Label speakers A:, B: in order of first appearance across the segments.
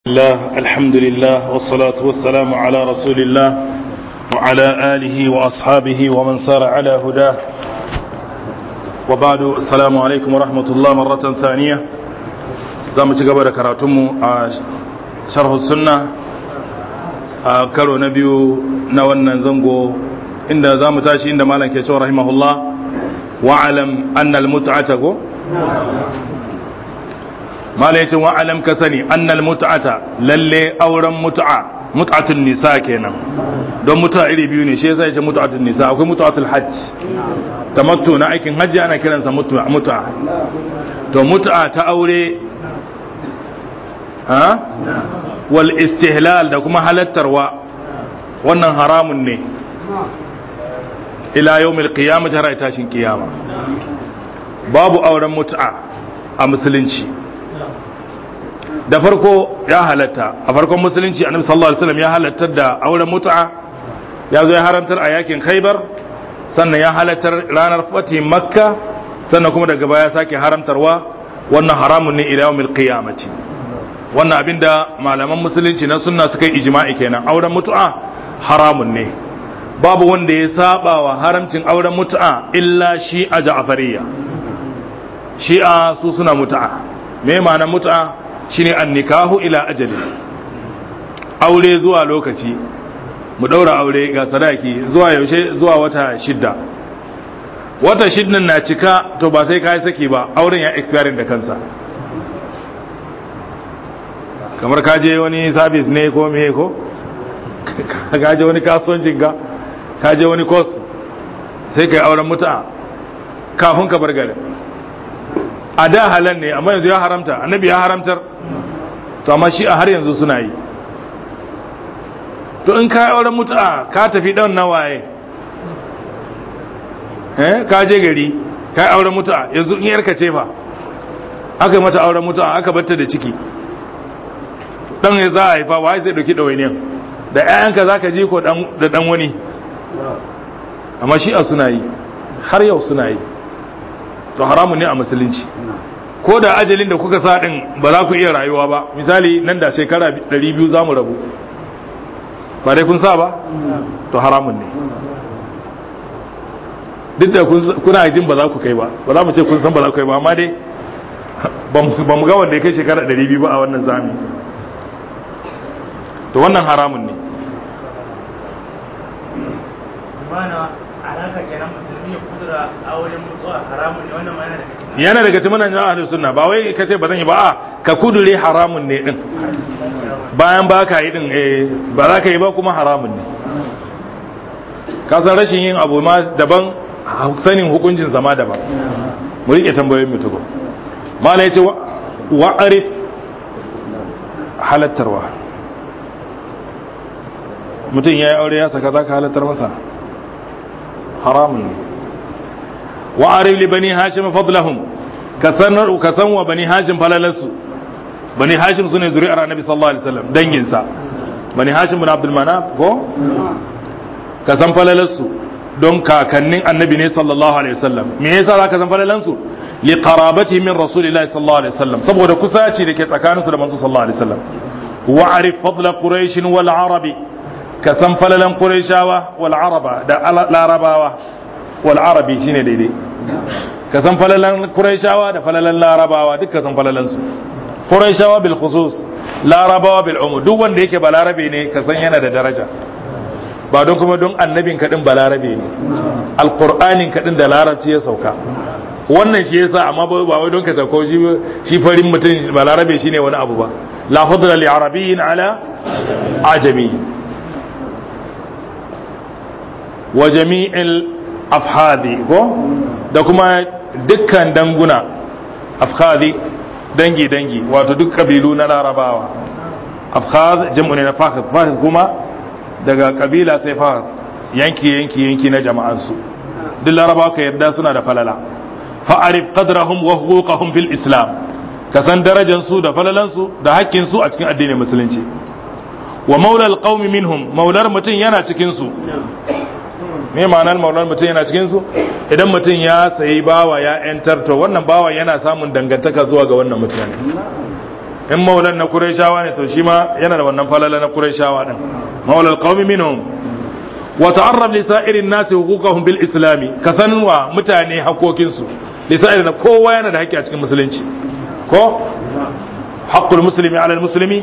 A: الله الحمد لله والصلاة والسلام على رسول الله وعلى آله وأصحابه ومن سار على هداه وبعد السلام عليكم ورحمة الله مرة ثانية زام تقبل كراتم شرح السنة كرو نبيو نوانا زنغو إن زام تاشي إن مالك يشو رحمه الله وعلم أن المتعة mala yace wa alam ka sani annal mut'ata lalle auren mut'a mut'atun nisa kenan don mut'a iri biyu ne shi yasa yace mut'atun nisa akwai mut'atul hajj tamattu na aikin hajji ana kiransa mut'a mut'a to mut'a ta aure ha wal istihlal da kuma halattarwa wannan haramun ne ila yawmil qiyamah har tashin kiyama babu auren mut'a a musulunci da farko ya halatta a farkon musulunci annabi sallallahu alaihi wasallam ya halattar da auren mut'a ya zo ya haramtar a yakin khaybar sannan ya halattar ranar fatih makka sannan kuma daga baya sake haramtarwa wannan haramun ne ila yawmil qiyamati wannan abinda malaman musulunci na sunna suka yi ijma'i kenan auren mut'a haramun ne babu wanda ya saba wa haramcin auren mut'a illa shi a ja'fariyya shi'a su suna mut'a me ma'anar mut'a shine annikahu ila ajali aure zuwa lokaci mu daura aure ga sadaki zuwa yaushe zuwa wata shidda wata shiddan na cika to ba sai kai saki ba auren ya expire da kansa kamar ka je wani service ne ko me ko ka je wani kasuwancin ka ka je wani course sai kai auren mutu'a kafin ka bar garin a da halan ne amma yanzu ya haramta annabi ya haramtar to amma shi a har yanzu suna yi to in ka yi auren mutu'a ka tafi ɗan nawaye eh ka je gari ka yi auren mutu'a yanzu in yarka ce fa aka yi mata auren mutu'a aka batta da ciki ɗan ya za a haifa wa zai ɗauki ɗawainiyan da 'ya'yanka za ka ji ko da ɗan wani amma shi a suna yi har yau suna yi to haramun ne a musulunci ko da ajalin da kuka sa din ba za ku iya rayuwa ba misali nan da shekara 200 za mu rabu ba dai kun sa ba to haramun ne duk da kuna jin ba za ku kai ba ba za mu ce kun san ba za ku kai ba amma dai ba mu ga wanda ya kai shekara 200 ba a wannan zami to wannan haramun ne
B: alaka kenan musulmi ya kudura auren mutuwa haramun ne wannan yana daga
A: yana daga cikin manhajin ahlus sunna ba wai kace ba zan yi ba a ka kudure haramun ne din bayan ba ka yi din eh ba za ka yi ba kuma haramun ne ka san rashin yin abu ma daban sanin hukuncin zama daban mu rike tambayoyin mutugo mala yace wa arif halattarwa mutum ya yi aure ya saka za ka halattar masa haramun ne wa arif li bani hashim fadlahum ka sanar ka san wa bani hashim falalansu bani hashim sune zuri'ar annabi sallallahu alaihi wasallam dangin sa bani hashim bin abdul manaf ko ka san falalansu don kakannin annabi ne sallallahu alaihi wasallam me yasa zaka san falalansu li qarabati min rasulillahi sallallahu alaihi wasallam saboda kusaci da ke tsakaninsu da manzo sallallahu alaihi wasallam wa arif fadla quraish wal arabi ka san falalan qurayshawa wal araba da larabawa wal arabi shine daidai ka san falalan qurayshawa da falalan larabawa duk ka san falalan su qurayshawa bil khusus larabawa bil umum duk wanda yake balarabe ne ka san yana da daraja ba don kuma don annabin kadin balarabe ne alqur'anin kadin da larabci ya sauka wannan shi yasa amma ba wai don ka sauko shi shi farin mutum balarabe shine wani abu ba la fadla li arabiyyin ala ajami wa jami'il afhadi ko da kuma dukkan danguna afhadi dangi dangi wato duk kabilu na larabawa afhad jam'u ne na fahad fahad kuma daga kabila sai fahad yanki yanki yanki na jama'ansu duk larabawa ka yarda suna da falala fa'arif qadrahum wa huquqahum fil islam ka san darajar su da falalan su da hakkin su a cikin addinin musulunci wa maula alqaumi minhum maular mutun yana cikin su me ma'anar maular mutum yana cikin su idan mutum ya sayi bawa ya yantar to wannan bawa yana samun dangantaka zuwa ga wannan mutane in maulan na qurayshawa ne to shi ma yana da wannan falala na qurayshawa din maulal qaumi minhum wa ta'arrab li sa'irin nasi huquqahum bil islami ka sanwa mutane hakokin su li sa'irin kowa yana da haƙƙi a cikin musulunci ko haqqul muslimi ala al muslimi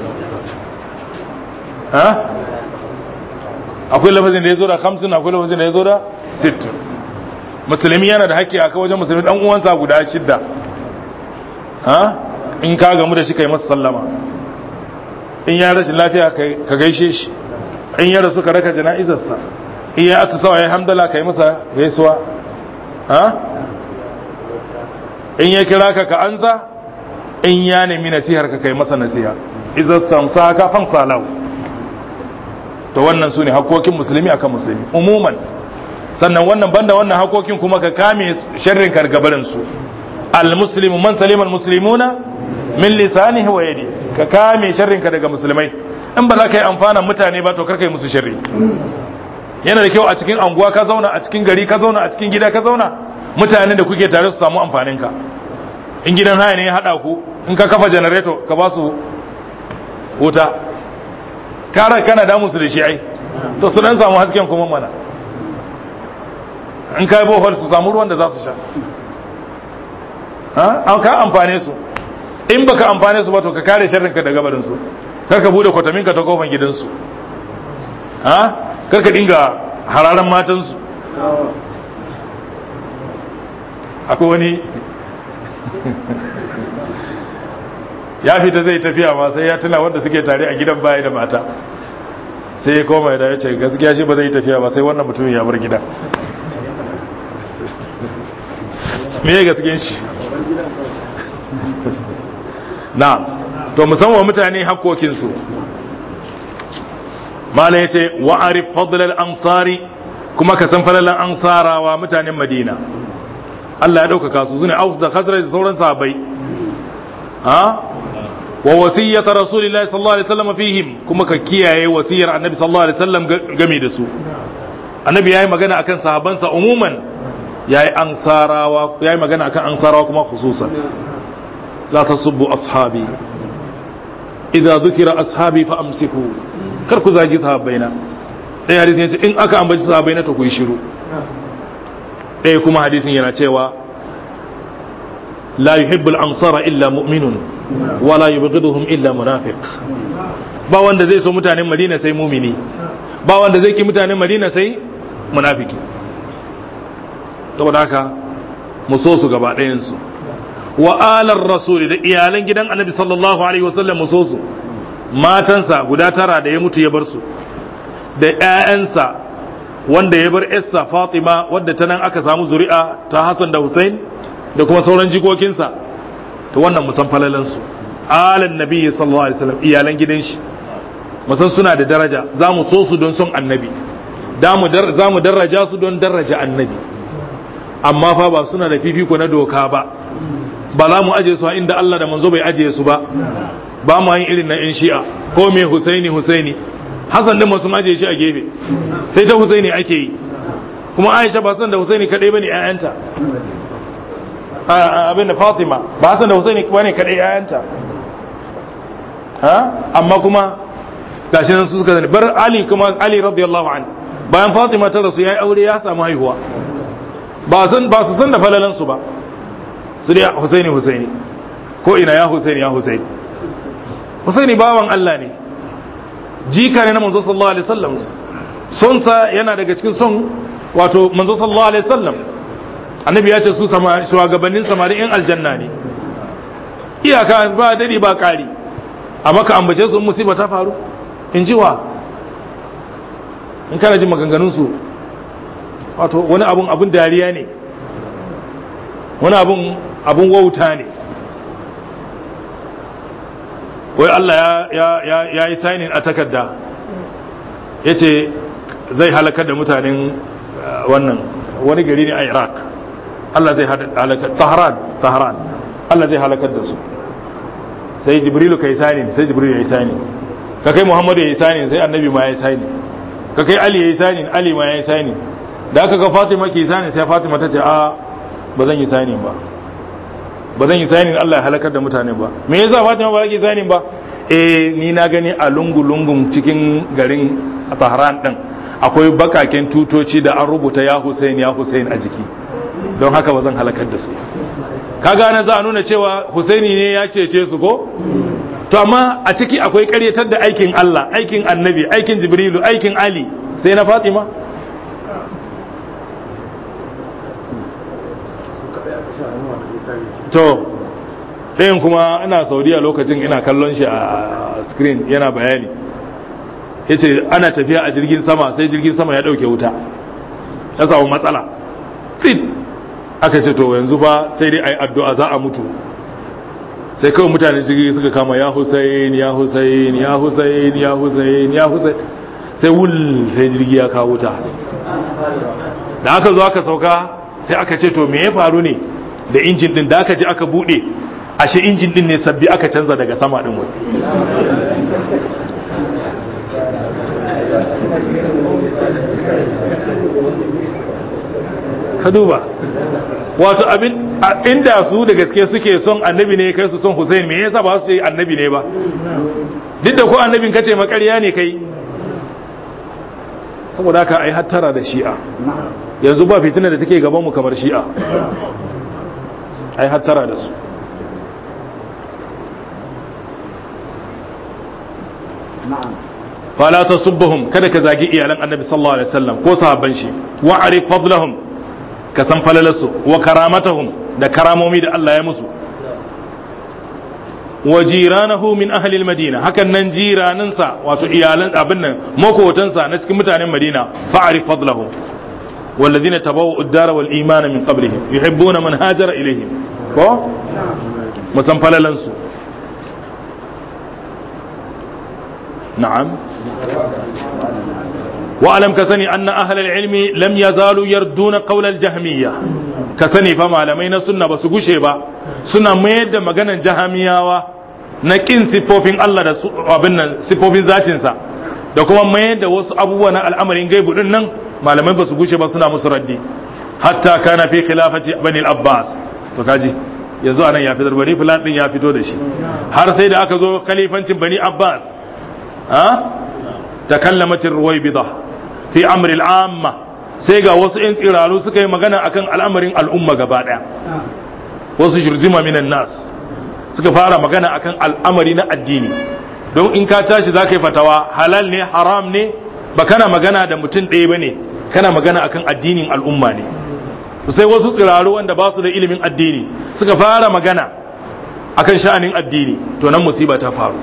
A: ha akwai lafazin da yazo da 50 akwai lafazin da yazo da 60 musulmi yana da haƙƙi akan wajen musulmi dan uwansa guda shidda ha in ka gamu da shi kai masa sallama in ya rashin lafiya ka gaishe shi in ya rasu ka raka jana'izarsa in ya atisawa ya hamdala ka yi masa gaisuwa ha in ya kira ka ka ansa in ya nemi nasihar ka kai masa nasiha izar samsa ka fan salau to wannan su ne hakokin musulmi akan musulmi umuman sannan wannan banda wannan hakokin kuma ka kame sharrin kargabarin su al-muslimu man salima al-muslimuna min lisanihi wa yadi ka kame sharrin ka daga musulmai in ba za ka yi amfanan mutane ba to karka yi musu sharri yana da kyau a cikin anguwa ka zauna a cikin gari ka zauna a cikin gida ka zauna mutane da kuke tare su samu amfanin ka in gidan haya ne ya hada ku in ka kafa janareto ka ba su wuta kara kana da musu da shi ai to su dan samu hasken kuma mana in ka yi bohol su samu ruwan da za su sha an ka amfane su in baka amfane su ba to ka kare sharrin ka daga barin su kar ka bude kwatamin ka ta kofan gidansu ha kar ka dinga hararan matansu akwai wani ya fita zai tafiya ma sai ya tuna wanda suke tare a gidan baya da mata sai ya koma da ya ce gaskiya shi ba zai tafiya ba sai wannan mutumin ya bar gida me ya gaskiyan shi na to musamman mutane hakokinsu mala ya ce wa'arif fadlal ansari kuma ka san falalan ansarawa mutanen madina Allah ya ɗaukaka su sune aus da khazraj da sauran sahabbai ha wa wasiyyata rasulillahi sallallahu alaihi wasallam fihim kuma ka kiyaye wasiyar annabi sallallahu alaihi wasallam game da su annabi yayi magana akan sahabansa umuman yayi ansarawa yayi magana akan ansarawa kuma khususan la tasubbu ashabi idza dhukira ashabi fa amsiku kar ku zagi sahabbaina ɗaya hadisin yace in aka ambaci sahabbaina to ku yi shiru ɗaya kuma hadisin yana cewa la yuhibbul ansara illa mu'minun wala yubghiduhum illa munafiq ba wanda zai so mutanen Madina sai mumini ba wanda zai ki mutanen Madina sai munafiki saboda haka mu so su gaba ɗayan su wa alar rasuli da iyalan gidan annabi sallallahu alaihi wasallam mu so su matansa guda tara da ya mutu ya bar su da ƴaƴansa wanda ya bar yarsa Fatima wadda ta nan aka samu zuri'a ta Hassan da Hussein da kuma sauran jikokinsa to wannan musan falalan su alan nabi sallallahu alaihi wasallam iyalan gidan shi musan suna da daraja za mu so su don son annabi za mu daraja su don daraja annabi amma fa ba suna da fifiko na doka ba ba za mu aje su a inda Allah da manzo bai aje su ba ba mu yin irin na yan shi'a ko me husaini husaini hasan din sun aje shi a gefe sai ta husaini ake yi kuma aisha ba san da husaini kadai bane ayanta abin da fatima ba san da husaini bane kadai ayanta ha amma kuma gashi nan su suka zane bar ali kuma ali radiyallahu anhu bayan fatima ta rasu yayi aure ya samu haihuwa ba san ba su san da falalan su ba su dai husaini husaini ko ina ya husaini ya husaini husaini bawan Allah ne jika ne na manzo sallallahu alaihi wasallam son sa yana daga cikin son wato manzo sallallahu alaihi wasallam annabi ya ce su shugabannin samari in aljanna ne iyaka ba dadi ba kari amma ka ambace su musiba ta faru in ji wa in kana jin maganganun su wato wani abun abun dariya ne wani abun abun wauta ne wai Allah ya yi sainin a takarda ya ce zai halakar da mutanen wannan wani gari ne a iraq Allah zai halakar taharan taharan Allah zai halakar da su sai jibrilu ka yi sainin sai jibrilu ya yi sainin ka kai muhammadu ya yi sainin sai annabi ma ya yi sainin ka kai ali ya yi sainin ali ma ya yi sainin da aka ga fatima ke yi sainin sai fatima ta ce a ba zan yi sainin ba ba zan yi sanin Allah ya halakar da mutane ba me yasa Fatima ba ki sanin ba eh ni na gani a lungu lungun cikin garin Tahran din akwai bakaken tutoci da an rubuta ya Hussein ya Hussein a jiki don haka ba zan halakar da su kaga na za a nuna cewa Husaini ne ya cece su ko to amma a ciki akwai karyatar da aikin Allah aikin annabi aikin jibrilu aikin ali sai na fatima to ɗayan kuma ina saudiya lokacin ina kallon shi a screen yana bayani ya ce ana tafiya a jirgin sama sai jirgin sama ya ɗauke wuta ya samu matsala tsit aka ce to yanzu fa sai dai a yi addu'a za a mutu sai kawai mutane jirgi suka kama ya husain ya husain ya husain ya husain ya husain sai wul sai jirgi ya kawo wuta da aka zo aka sauka sai aka ce to me ya faru ne da injin din da aka ji aka bude ashe injin din ne sabbi aka canza daga sama din wai ka duba wato abin inda su da gaske suke son annabi ne kai su son Hussein me yasa ba su ce annabi ne ba duk da ko annabin kace makarya ne kai saboda haka ai hattara da shi'a yanzu ba fitina da take gaban mu kamar shi'a ai hattara da su fala tasubbuhum kada ka zagi iyalan annabi sallallahu alaihi wasallam ko sahabban shi wa'rif fadlahum ka san falalarsu wa karamatahum da karamomi da Allah ya musu wa jiranahu min ahli madina hakan nan jiraninsa wato iyalan abin nan makotansa na cikin mutanen madina fa'rif fadlahum والذين تبوأوا الدار والإيمان من قبلهم يحبون من هاجر إليهم ko musan falalansu na'am واعلم كسني أن أهل العلم لم يزالوا يردون قول الجهمية كسني فما لمين سنة بس با سنة ميد مغانا جهمية na kin siffofin Allah da abin nan siffofin zatinsa da kuma mayar da wasu abubuwa na al'amarin gaibu din nan malamai ba su gushe ba suna musu raddi hatta kana fi khilafati bani al-abbas to kaji yanzu anan ya fitar bani fulan din ya fito da shi har sai da aka zo khalifancin bani abbas ha takallamat ar-ruwaybida fi amri al-amma sai ga wasu yan tsiraru suka yi magana akan al'amarin al'umma gaba daya wasu shirjima minan nas suka fara magana akan al'amari na addini don in ka tashi za ka yi fatawa halal ne haram ne ba kana magana da mutum ɗaya ba ne kana magana akan addinin al'umma ne sai wasu tsiraru wanda ba su da ilimin addini suka fara magana akan sha'anin addini to nan musiba ta faru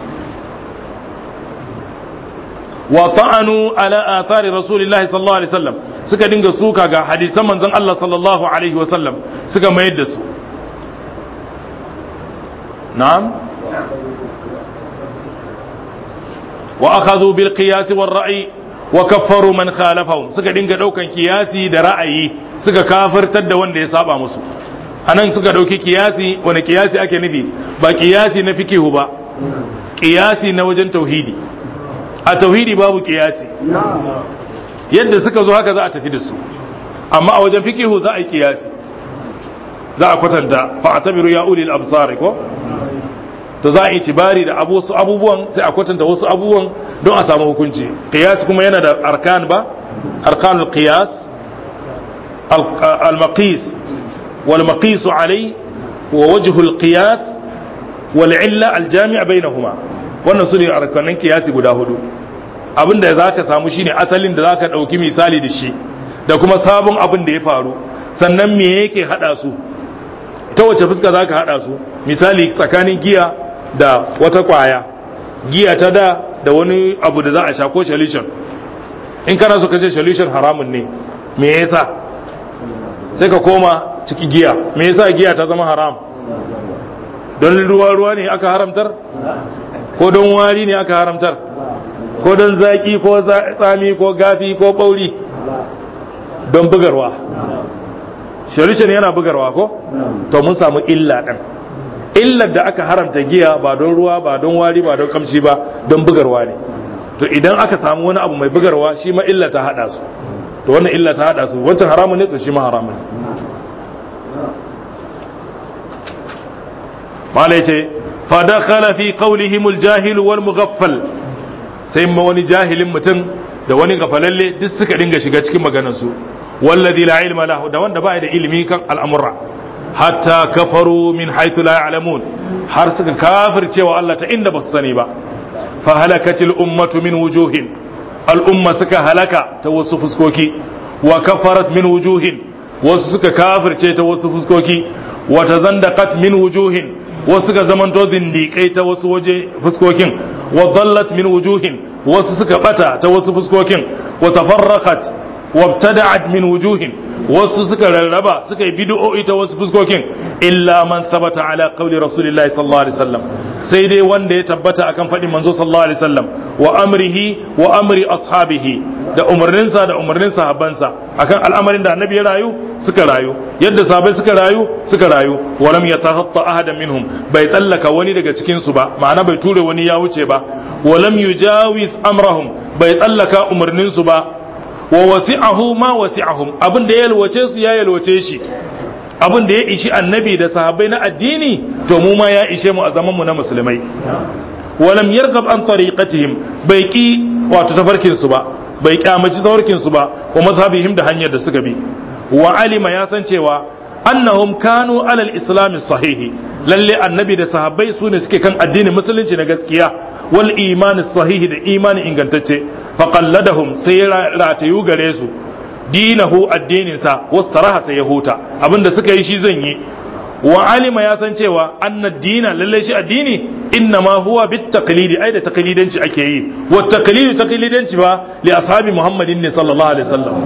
A: wa ta'anu ala athari rasulillahi sallallahu alaihi wasallam suka dinga suka ga hadisan manzon Allah sallallahu alaihi wasallam suka mayar da su na'am wa akhadhu bil qiyas wal ra'i wa kaffaru man khalafahum suka dinga daukan kiyasi da ra'ayi suka kafirtar da wanda ya saba musu anan suka dauki kiyasi wani kiyasi ake nufi ba kiyasi na fikihu ba kiyasi na wajen tauhidi a tauhidi babu kiyasi yadda suka zo haka za a tafi da su amma a wajen fikihu za a yi kiyasi za a kwatanta fa atabiru ya ulil absar ko to za a yi tibari da wasu abubuwan sai a kwatanta wasu abubuwan don a samu hukunci qiyas kuma yana da arkan ba arkanul qiyas al maqis wal maqis alai wa wajhul qiyas wal illa al jami' bainahuma wannan sune arkanin qiyasi guda hudu abinda zaka samu shine asalin da zaka dauki misali da shi da kuma sabon abin da ya faru sannan me yake hada su ta wace fuska zaka hada su misali tsakanin giya da wata kwaya giya ta da da wani abu da za a sha ko solution in kana so ka ce solution haramun ne me yasa sai ka koma ciki giya me yasa giya ta zama haram don ruwa ruwa ne aka haramtar ko don wari ne aka haramtar ko don zaki ko tsami ko gafi ko bauri don bugarwa solution yana bugarwa ko to mun samu illa ɗin illar da aka haramta giya ba don ruwa ba don wari ba don kamshi ba don bugarwa ne to idan aka samu wani abu mai bugarwa shi ma illa ta hada su to wannan illa ta hada su wancan haramun ne to shi ma haramun malai ce fa dakhala fi qawlihim al-jahil wal mughaffal sai ma wani jahilin mutum da wani gafalalle duk suka dinga shiga cikin maganar su wallazi la ilma lahu da wanda ba da ilimi kan al'amura hatta kafaru min haythu la ya'lamun har suka kafircewa Allah ta inda ba su sani ba fa halakatil ummatu min wujuhin al'umma suka halaka ta wasu fuskoki wa kafarat min wujuhin wasu suka kafirce ta wasu fuskoki wa tazandaqat min wujuhin wasu suka zamanto zindiƙai ta wasu waje fuskokin wa dallat min wujuhin wasu suka bata ta wasu fuskokin wa tafarraqat wa ibtada'at min wujuhin wasu suka rarraba suka yi bid'o'i ta wasu fuskokin illa man sabata ala qawli rasulillahi sallallahu alaihi wasallam sai dai wanda ya tabbata akan faɗin manzo sallallahu alaihi wasallam wa amrihi wa amri ashabihi da umarninsa da umarnin sahabbansa akan al'amarin da annabi ya rayu suka rayu yadda sahabbai suka rayu suka rayu wa lam yatahatta ahadan minhum bai tsallaka wani daga cikin su ba ma'ana bai ture wani ya wuce ba wa lam yujawiz amrahum bai tsallaka umarnin su ba wa wasi'ahu ma wasi'ahum abin da ya yalwace su ya yalwace shi abin da ya ishi annabi da sahabbai na addini to mu ma ya ishe mu a zaman mu na musulmai walam yargab an tariqatihim bai ki wato tafarkin su ba bai kyamaci tafarkin su ba wa mazhabihim da hanyar da suka bi wa alima ya san cewa annahum kanu alal islam sahihi lalle annabi da sahabbai su ne suke kan addinin musulunci na gaskiya wal imani sahihi da imani ingantacce faqalladahum sai ratayu gare su dinahu addininsa wastaraha sai ya huta abinda suka yi shi zan yi wa alima ya san cewa anna dina lalle shi addini inna ma huwa bit taqlidi ai da taqlidanci ake yi wa taqlidu taqlidanci ba li ashabi muhammadin ne sallallahu alaihi wasallam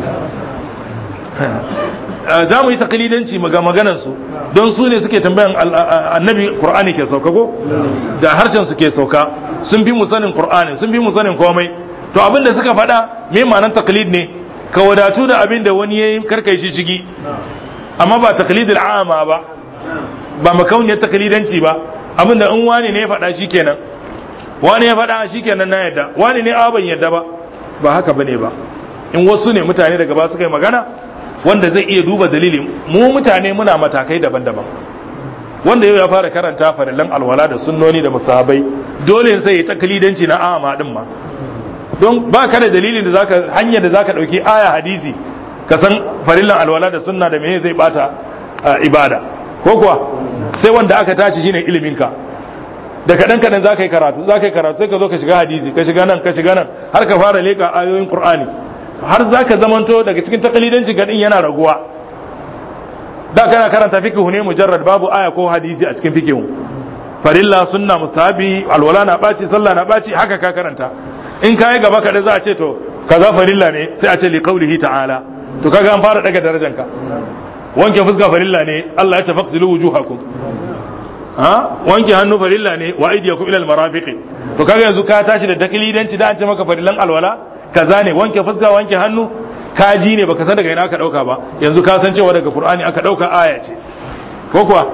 A: za mu yi taqlidanci ga maganar su don su ne suke tambayan annabi qur'ani ke sauka ko da harshen su ke sauka sun fi mu sanin qur'ani sun fi mu sanin komai to abinda suka faɗa me ma'anar taqlid ne ka wadatu da abin da wani ya yi karkai shi shigi amma ba taklidul ama ba ba makauniyar taklidanci ba abin da in wani ne ya faɗa shi kenan wani ya faɗa shi kenan na yadda wani ne a ban yadda ba ba haka bane ba in wasu ne mutane daga ba suka yi magana wanda zai iya duba dalili mu mutane muna matakai daban-daban wanda yau ya fara karanta farillan alwala da sunnoni da musahabai dole sai ya taklidanci na ama din ma don ba ka da dalilin da zaka hanyar da zaka dauki aya hadisi ka san farillan alwala da sunna da meye zai bata ibada ko kuwa sai wanda aka tashi shine ilimin ka da kadan kadan zaka yi karatu zaka yi karatu sai ka zo ka shiga hadisi ka shiga nan ka shiga nan har ka fara leka ayoyin qur'ani har zaka zamanto daga cikin takalidanci gadin yana raguwa da kana karanta fiqhu ne mujarrad babu aya ko hadisi a cikin fiqhu farilla sunna mustahabi alwala na baci sallah na baci haka ka karanta in kayi gaba kaɗai za a ce to kaza farilla ne sai a ce li qaulihi ta'ala to kaga an fara daga darajar ka wanke fuska farilla ne Allah ya tafaqsilu wujuhakum ha wanke hannu farilla ne wa aydiyakum ila almarafiq to kaga yanzu ka tashi da taklidanci da an ce maka farillan alwala kaza ne wanke fuska wanke hannu ka ji ne baka san daga ina aka dauka ba yanzu ka san cewa daga qur'ani aka dauka aya ce ko kuwa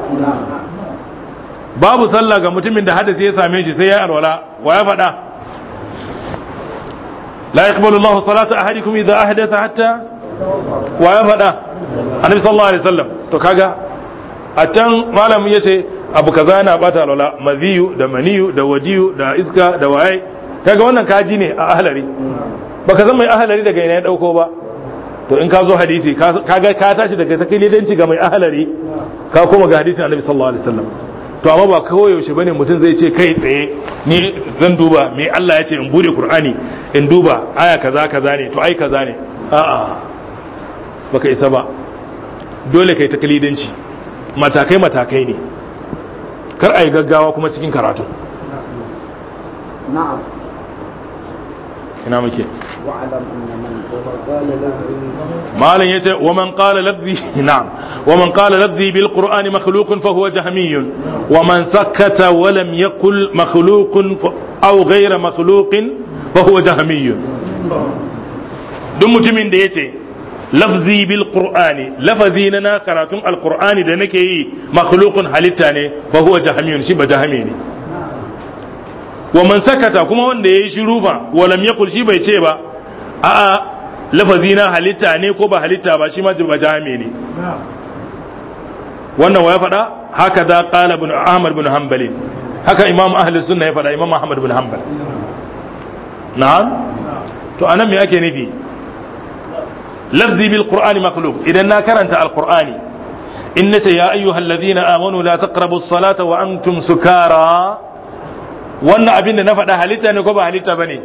A: babu sallah ga mutumin da hadasi ya same shi sai ya alwala wa ya faɗa لا يقبل الله صلاة أحدكم إذا أحدث حتى ويفدا النبي صلى الله عليه وسلم to kaga a can malam ya ce abu kaza yana bata alwala maziyu da maniyu da wadiyu da iska da waye kaga wannan kaji ne a ahlari baka zama mai ahlari daga ina ya dauko ba to in ka zo hadisi kaga ka tashi daga takilidanci ga mai ahlari ka koma ga hadisin annabi sallallahu alaihi wasallam to amma ba kawai yaushe bane mutum zai ce kai tsaye ni zan duba me Allah ya ce in bude Qur'ani in duba aya kaza kaza ne to ai kaza ne a'a baka isa ba dole kai taklidanci matakai matakai ne kar ai gaggawa kuma cikin karatu
C: na'am
A: ina muke
C: wa'alam anna man qala lahu
A: malam yace wa man qala lafzi na'am wa man qala lafzi bil qur'ani makhluqun fa huwa jahmiyun wa man sakata wa lam yaqul makhluqun aw ghayra makhluqin fa huwa jahmiyun duk mutumin da yace lafzi bil qur'ani lafazi na na karatun alqur'ani da nake yi makhluqun halitta ne fa huwa jahmiyun shi ba jahmi ne wa man sakata kuma wanda yayi shiru fa wa lam yaqul shi bai ce ba a'a lafazi na halitta ne ko ba halitta ba shi ma ba jami ne wannan wa ya faɗa haka da qala ibn ahmad bin hanbali haka imam ahli sunna ya faɗa imam ahmad bin hanbal na'am to anan me ake nufi lafzi bil qur'ani makhluq idan na karanta al qur'ani innata ya ayyuhal ladina amanu la taqrabu as-salata wa antum sukara wannan abin da na faɗa halitta ne ko ba halitta bane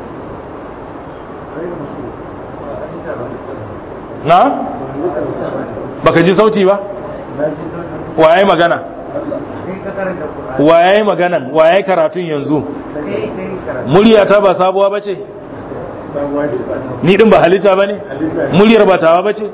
A: na baka ji sauti ba waye magana waye magana waye karatun yanzu muryata ba sabuwa bace ni din ba halitta bane muryar ba tawa bace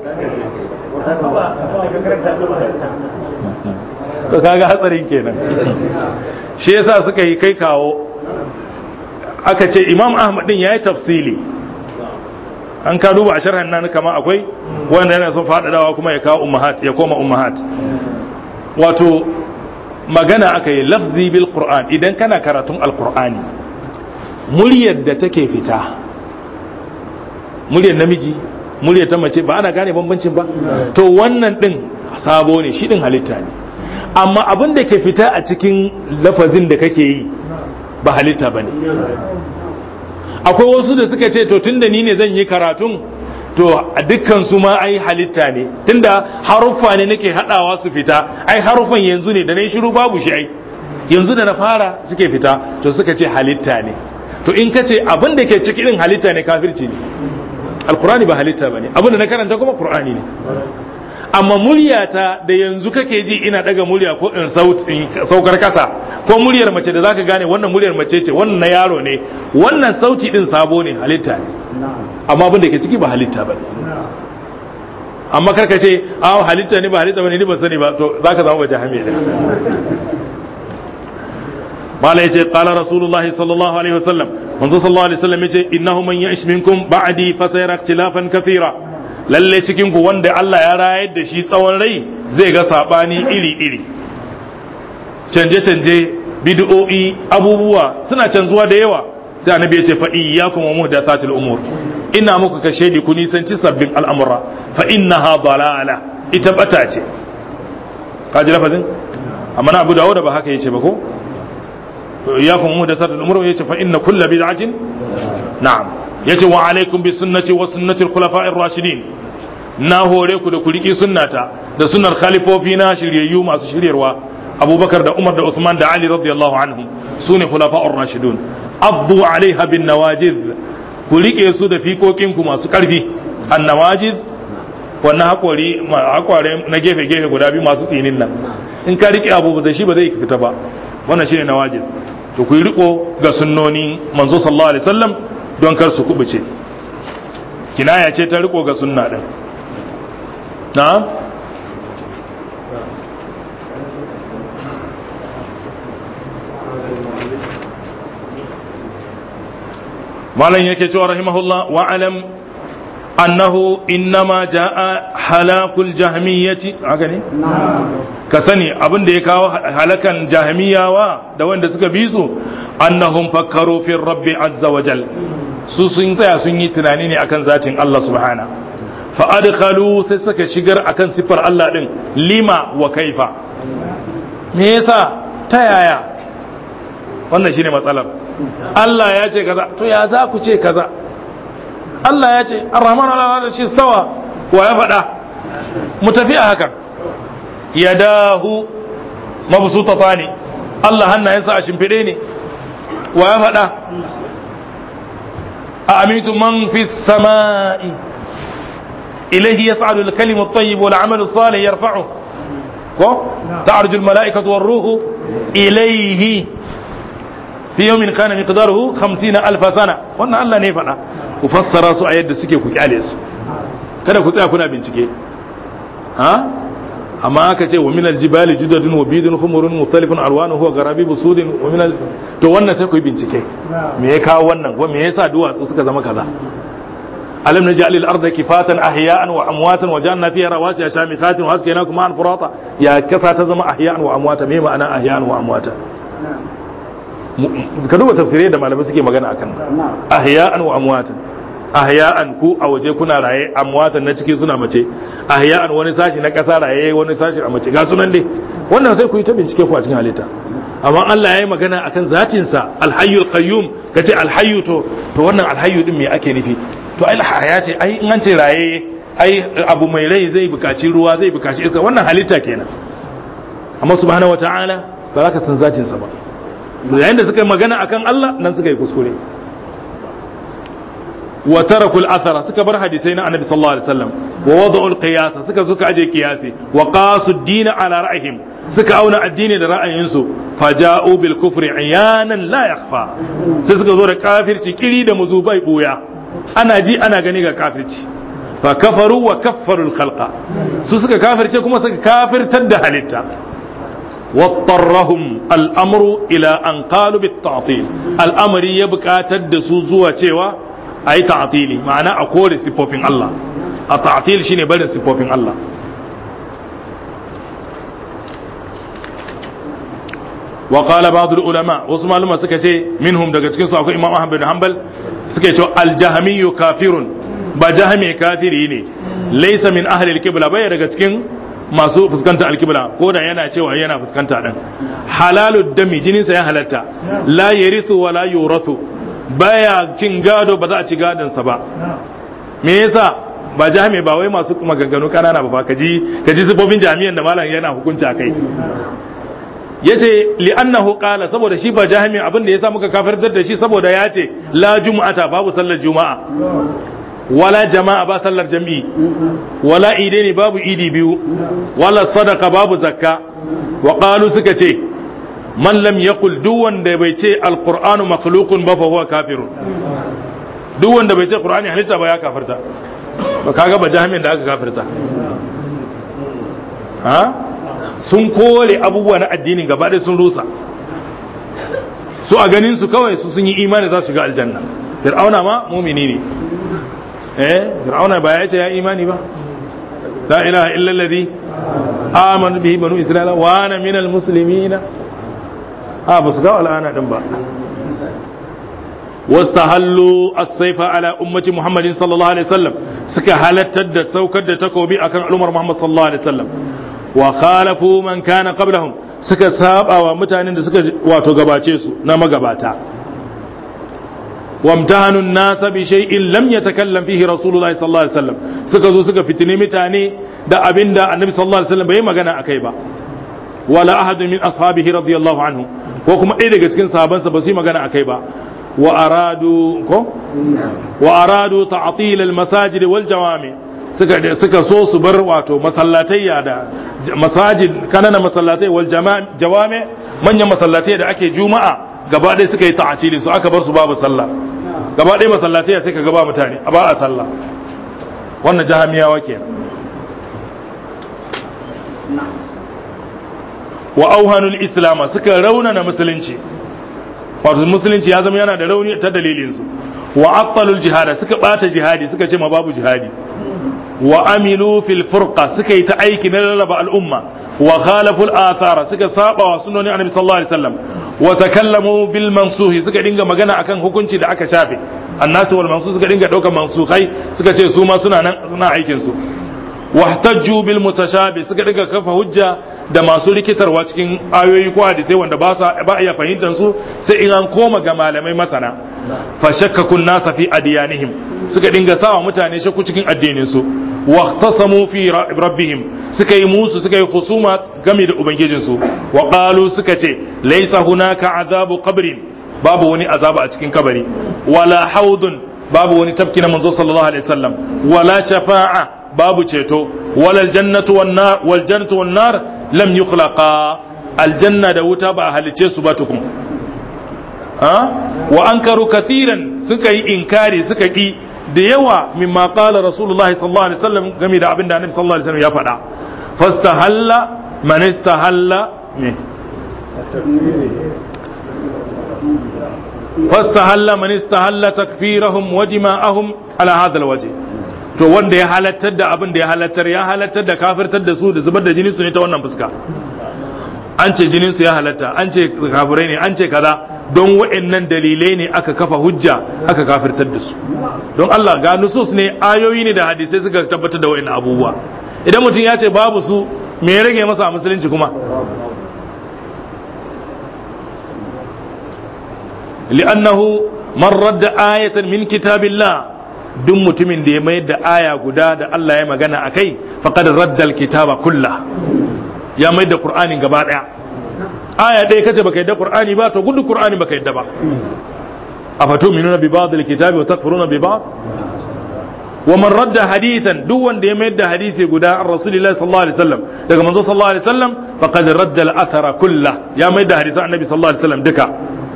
A: to kaga hatsarin kenan shi yasa suka yi kai kawo aka ce imam ahmad din yayi tafsili an ka duba a sharhan nan kama akwai wanda yana son faɗaɗawa kuma ya kawo ummahat ya koma ummahat wato magana aka yi lafzi bil qur'an idan kana karatun alqur'ani muryar da take fita muryar namiji muryar ta mace ba ana gane bambancin ba to wannan din sabo ne shi din halitta ne amma abin da ke fita a cikin lafazin da kake yi ba halitta ba ne akwai wasu da suka ce to tunda ni ne zan yi karatun to a dukkan su ma ai halitta ne tunda haruffa ne nake hadawa su fita ai haruffan yanzu ne da na shiru babu shi ai yanzu da na fara suke fita to suka ce halitta ne to in ka ce abin da ke ciki din halitta ne kafirci ne alkurani ba halitta ba ne abin da na karanta kuma qur'ani ne amma muryata da yanzu kake ji ina daga murya ko in saukar kasa ko muryar mace da zaka gane wannan muryar mace ce wannan na yaro ne wannan sauti din sabo ne halitta ne amma abin da ke ciki ba halitta ba amma karka ce a halitta ne ba halitta ba ne ni ba sani ba to zaka zama baje hame da mala yace qala rasulullah sallallahu alaihi wasallam manzo sallallahu alaihi wasallam yace innahu man ya'ish minkum ba'di fa sayara ikhtilafan kathira lalle cikin ku wanda Allah ya rayar da shi tsawon rai zai ga sabani iri-iri canje-canje bid'o'i abubuwa suna canzuwa da yawa sai annabi ya ce fa iyyakum wa muhdathatil umur ina muku kashe di ku nisanci sabbin al'amura fa innaha dalala ita bata ce ka ji lafazin amma na Abu Dawud ba haka yace ba ko iyyakum wa muhdathatil umur yace fa inna kullu bid'atin na'am yace wa alaikum bi sunnati wa sunnati al-khulafa'ir rashidin na hore ku da ku riki sunnata da sunnar khalifofi na shiryayyu masu shiryarwa abubakar da umar da uthman da ali radiyallahu anhum sune khulafa'ur rashidun abdu alaiha bin nawajiz ku rike su da fikokin ku masu karfi an nawajiz wannan hakori hakware na gefe gefe guda biyu masu tsinin nan in ka rike abu da shi ba zai fita ba wannan shine nawajiz to ku riko ga sunnoni manzo sallallahu alaihi wasallam don kar su kubuce kinaya ce ta riko ga sunna din na'am malam yake cewa rahimahullah wa alam annahu innama jaa halakul jahmiyyati haka ne ka sani abin da ya kawo halakan jahmiyawa da wanda suka bi su annahum fakkaru fi rabbi azza wa jal su sun tsaya sun yi tunani ne akan zatin Allah subhana fa adkhalu sai suka shigar akan sifar Allah din lima wa kaifa me yasa ta yaya wannan shine matsalar Allah ya ce kaza to ya za ku ce kaza Allah ya ce ar-rahman ala arshi stawa wa ya faɗa mu tafi a hakan yadahu mabsutatani Allah hannayensa a shimfiɗe ne wa ya faɗa a amintu man fi sama'i ilaihi yas'adu al-kalimu at-tayyib wal 'amalu salih yarfa'u ko ta'arju al-mala'ikatu war-ruhu ilaihi fi yawmin kana miqdaruhu 50 alf sana wannan Allah ne faɗa ku fassara su a yadda suke ku kyale su kada ku tsaya kuna bincike ha amma aka ce wa minal jibali judadun wa bidun humurun mukhtalifun alwanuhu wa garabibu sudin wa minal to wannan sai ku yi bincike me ya kawo wannan ko me yasa duwatsu suka zama kaza alam naj'al al-ardha kifatan ahya'an wa amwatan wa ja'alna fiha rawasiya shamithatin wa askaynakum ma'an furata ya kasa ta zama ahya'an wa amwata me ma'ana ahya'an wa amwata ka duba tafsirai da malamai suke magana akan ahya'an wa amwatan ahya'an ku a waje kuna raye amwatan na ciki suna mace ahya'an wani sashi na kasa raye wani sashi a mace ga sunan dai wannan sai ku yi ta bincike ku a cikin halitta amma Allah ya yi magana akan zatin sa alhayyul qayyum kace alhayyu to to wannan alhayyu din me ake nufi to ai haya ce ai in an ce raye ai abu mai rai zai bukaci ruwa zai bukaci iska wannan halitta kenan amma subhanahu wataala ba za ka san zatin sa ba yayin da suka yi magana akan Allah nan suka yi kuskure wa tarakul athara suka bar hadisai na annabi sallallahu alaihi wasallam wa wada'ul qiyas suka suka aje qiyasi wa qasu ad-din ala ra'ihim suka auna addini da ra'ayinsu faja'u bil kufri iyanan la yakhfa sai suka zo da kafirci kiri da muzubai buya ana ji ana gani ga kafirci fa kafaru wa kaffaru al-khalqa su suka kafirce kuma suka kafirtar da halitta واضطرهم الامر الى ان قالوا بالتعطيل الامر يبقى تدسو zuwa cewa ayi ta'tili ma'ana a kore sifofin Allah a ta'til shine barin sifofin Allah wa qala ba'd ulama wasu maluma suka ce minhum daga cikin su akwai imam ahmad bin hanbal suka ce al-jahmiyyu kafirun ba jahmi kafiri ne laysa min ahli al-qibla bai daga cikin masu fuskanta alkibla ko da yana cewa yana fuskanta din halalu dami jininsa ya halatta la yarithu wa la yurathu baya cin gado ba za a ci gadon sa ba me yasa ba jami ba wai masu kuma gagganu kanana ba kaji kaji zubobin jami'an da malam yana hukunci akai yace li annahu qala saboda shi ba jami abin da yasa muka kafirtar da shi saboda ya ce la jumu'ata babu sallar juma'a wala jama'a ba sallar jami'i wala idaini babu idi biyu wala sadaka babu zakka wa qalu suka ce man lam yaqul duk wanda bai ce alqur'anu makhluqun ba fa huwa kafirun duk wanda bai ce qur'ani halitta ba ya kafirta ba kaga ba jami'in da aka kafirta ha sun kore abubuwa na addinin gaba ɗaya sun rusa su a ganin su kawai su sun yi imani za su shiga aljanna fir'auna ma mumini ne eh fir'auna ba ya ce ya imani ba la ilaha illa alladhi amana bihi banu isra'ila wa ana minal muslimina ha ba su ga al'ana din ba wastahallu as-sayfa ala ummati muhammadin sallallahu alaihi wasallam suka halattar da saukar da takobi akan al'ummar muhammad sallallahu alaihi wasallam wa khalafu man kana qablahum suka saba wa mutanen da suka wato gabace su na magabata وامتهنوا الناس بشيء لم يتكلم فيه رسول الله صلى الله عليه وسلم suka zo suka fitine mutane da abinda annabi sallallahu alaihi wasallam bai magana akai ba wala ahad min ashabihi radiyallahu anhu ko kuma ɗaya daga cikin sahabansa ba su yi magana akai ba wa aradu ko wa aradu ta'til al masajid wal jawami suka suka so su bar wato masallatayya da masajid kanana masallatai wal jawami manyan masallatai da ake juma'a gaba ɗaya suka yi ta'atili su aka bar su babu sallah gaba ɗaya masallatai sai ka gaba mutane a ba a sallah wannan jahamiyawa kenan wa auhanul islama suka raunana musulunci wato musulunci ya zama yana da rauni ta dalilin su wa attalul jihada suka bata jihadi suka ce ma babu jihadi wa amilu fil furqa suka yi ta aiki na rarraba al'umma wa khalafu al-athara suka saba wa sunnonin annabi sallallahu alaihi wasallam wa takallamu bil mansuhi suka dinga magana akan hukunci da aka shafe annasu wal mansuh suka dinga daukar mansukhai suka ce su ma suna nan suna aikin su wahtajju bil mutashabi suka dinga kafa hujja da masu rikitarwa cikin ayoyi ko hadisai wanda ba sa ba iya fahimtar su sai in an koma ga malamai masana fa shakkakun nasa fi adiyanihim suka dinga sawa mutane shakku cikin addinin su waqtasamu fi rabbihim suka yi musu suka yi husuma game da ubangijin su wa qalu suka ce laysa hunaka azabu qabrin babu wani azaba a cikin kabari wala haudun babu wani tafki na manzo sallallahu alaihi wasallam wala shafa'a babu ceto wala aljannatu wan nar wal jannatu wan nar lam yukhlaqa aljanna da wuta ba a halice su ba tukun ha wa ankaru kathiran suka yi inkari suka ki da yawa mimma qala rasulullahi sallallahu alaihi wasallam game da abinda annabi sallallahu alaihi wasallam ya faɗa fastahalla man istahalla ne fastahalla man istahalla takfirahum wa dima'ahum ala hadha alwajh to wanda ya halattar da abin da ya halattar ya halattar da kafirtar da su da zubar da jinin su ne ta wannan fuska an ce jinin su ya halatta an ce kafirai ne an ce kaza don wa'annan dalilai ne aka kafa hujja aka kafirtar da su don Allah ga nusus ne ayoyi ne da hadisai suka tabbatar da wa'annan abubuwa idan mutum ya ce babu su me ya rage masa a musulunci kuma li'annahu man radda ayatan min kitabillah duk mutumin da ya mayar da aya guda da Allah ya magana akai faqad radda alkitaba kullah ya mayar da qur'anin gaba daya aya ɗaya kace baka yadda qur'ani ba to gudu qur'ani baka yadda ba afatuminuna bi ba'd alkitabi wa takfuruna bi ba'd wa man radda hadithan duk wanda ya mayar da hadisi guda an rasulillahi sallallahu alaihi wasallam daga manzo sallallahu alaihi wasallam faqad radda al-athara kullah ya mayar da hadisan annabi sallallahu alaihi wasallam duka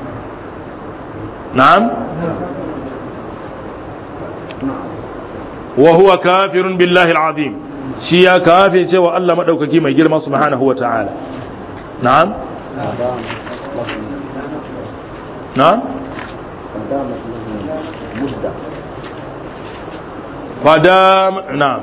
A: na'am wa huwa kafirun billahi al-azim shi ya kafe cewa Allah madaukaki mai girma subhanahu wa ta'ala na'am na'am فدام نعم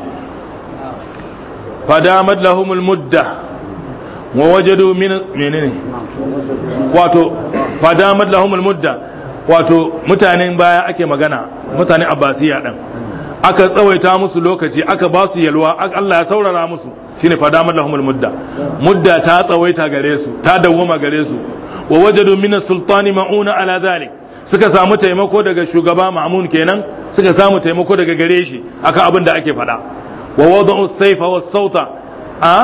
A: فدامت لهم المدة ووجدوا من منين wato fadamat lahum almudda wato mutanen baya ake magana mutanen abbasiya din aka tsawaita musu lokaci aka ba su yalwa Allah ya saurara musu shine fadamat lahum almudda mudda ta tsawaita gare su ta dawwama gare su wa wajadu min sultani ma'una ala zalik suka samu taimako daga shugaba ma'amun kenan suka samu taimako daga gare shi akan abin da ake faɗa wa wada'u saifa was sauta a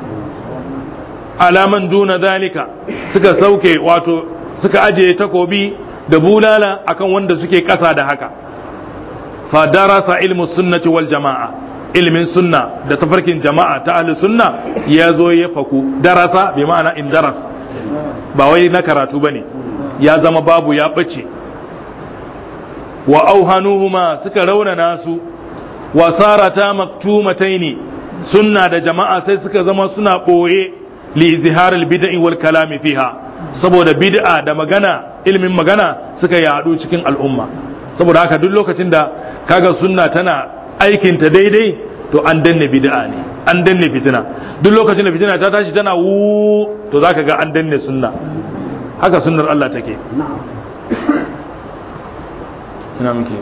A: alaman duna zalika suka sauke wato suka ajiye takobi da bulala akan wanda suke ƙasa da haka fa darasa ilmu sunnati wal jama'a ilmin sunna da tafarkin jama'a ta ahli sunna ya zo ya faku darasa bi ma'ana in daras ba wai na karatu bane ya zama babu ya ɓace wa auhanuhuma suka raunana su wa sarata maktumataini sunna da jama'a sai suka zama suna ɓoye li izhar bid'i wal kalami fiha saboda bid'a da magana ilmin magana suka yadu cikin al'umma saboda haka duk lokacin da kaga sunna tana aikin ta daidai to an danne bid'a ne an danne fitina duk lokacin da fitina ta tashi tana wu to zaka ga an danne sunna haka sunnar Allah take ina muke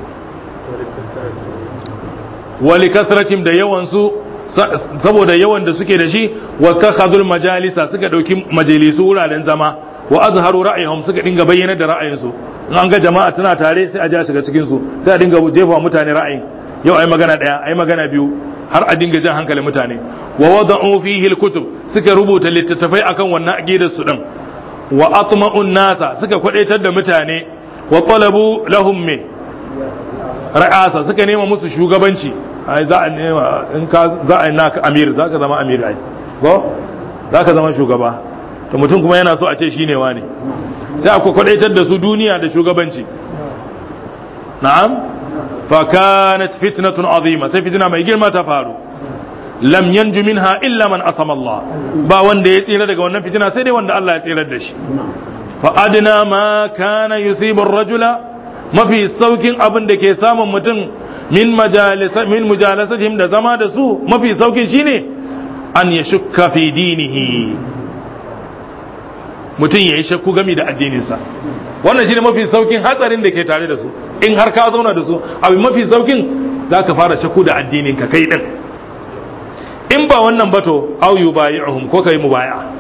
A: wali kasratim da yawan su saboda yawan da suke da shi wa takhadul majalisa suka dauki majalisu wuraren zama wa azharu ra'ayhum suka dinga bayyana da ra'ayinsu in an ga jama'a tana tare sai a ja shiga cikin su sai a dinga jefa mutane ra'ayin yau ai magana daya ai magana biyu har a dinga jan hankalin mutane wa wada'u fihi al-kutub suka rubuta littattafai akan wannan aqidar su din wa atma'un nasa suka kwadaitar da mutane wa talabu lahum me ra'asa suka nema musu shugabanci ai za a nema in ka za a naka amir za ka zama amir ai ko za ka zama shugaba to mutum kuma yana so a ce shine wani sai akwai kwadaitar da su duniya da shugabanci na'am fa kanat fitnatun azima sai fitina mai girma ta faru lam yanju minha illa man asama Allah ba wanda ya tsira daga wannan fitina sai dai wanda Allah ya tsirar da shi fa adna ma kana yusibu ar-rajula mafi saukin abin da ke samun mutum min majalisa min mujalasatihim da zama da su mafi saukin shine an yashukka fi dinihi mutum yayi shakku gami da addininsa wannan shine mafi saukin hatsarin da ke tare da su in har ka zauna da su abu mafi saukin zaka fara shakku da addininka kai din in ba wannan bato au yu bayi'uhum ko kai mubaya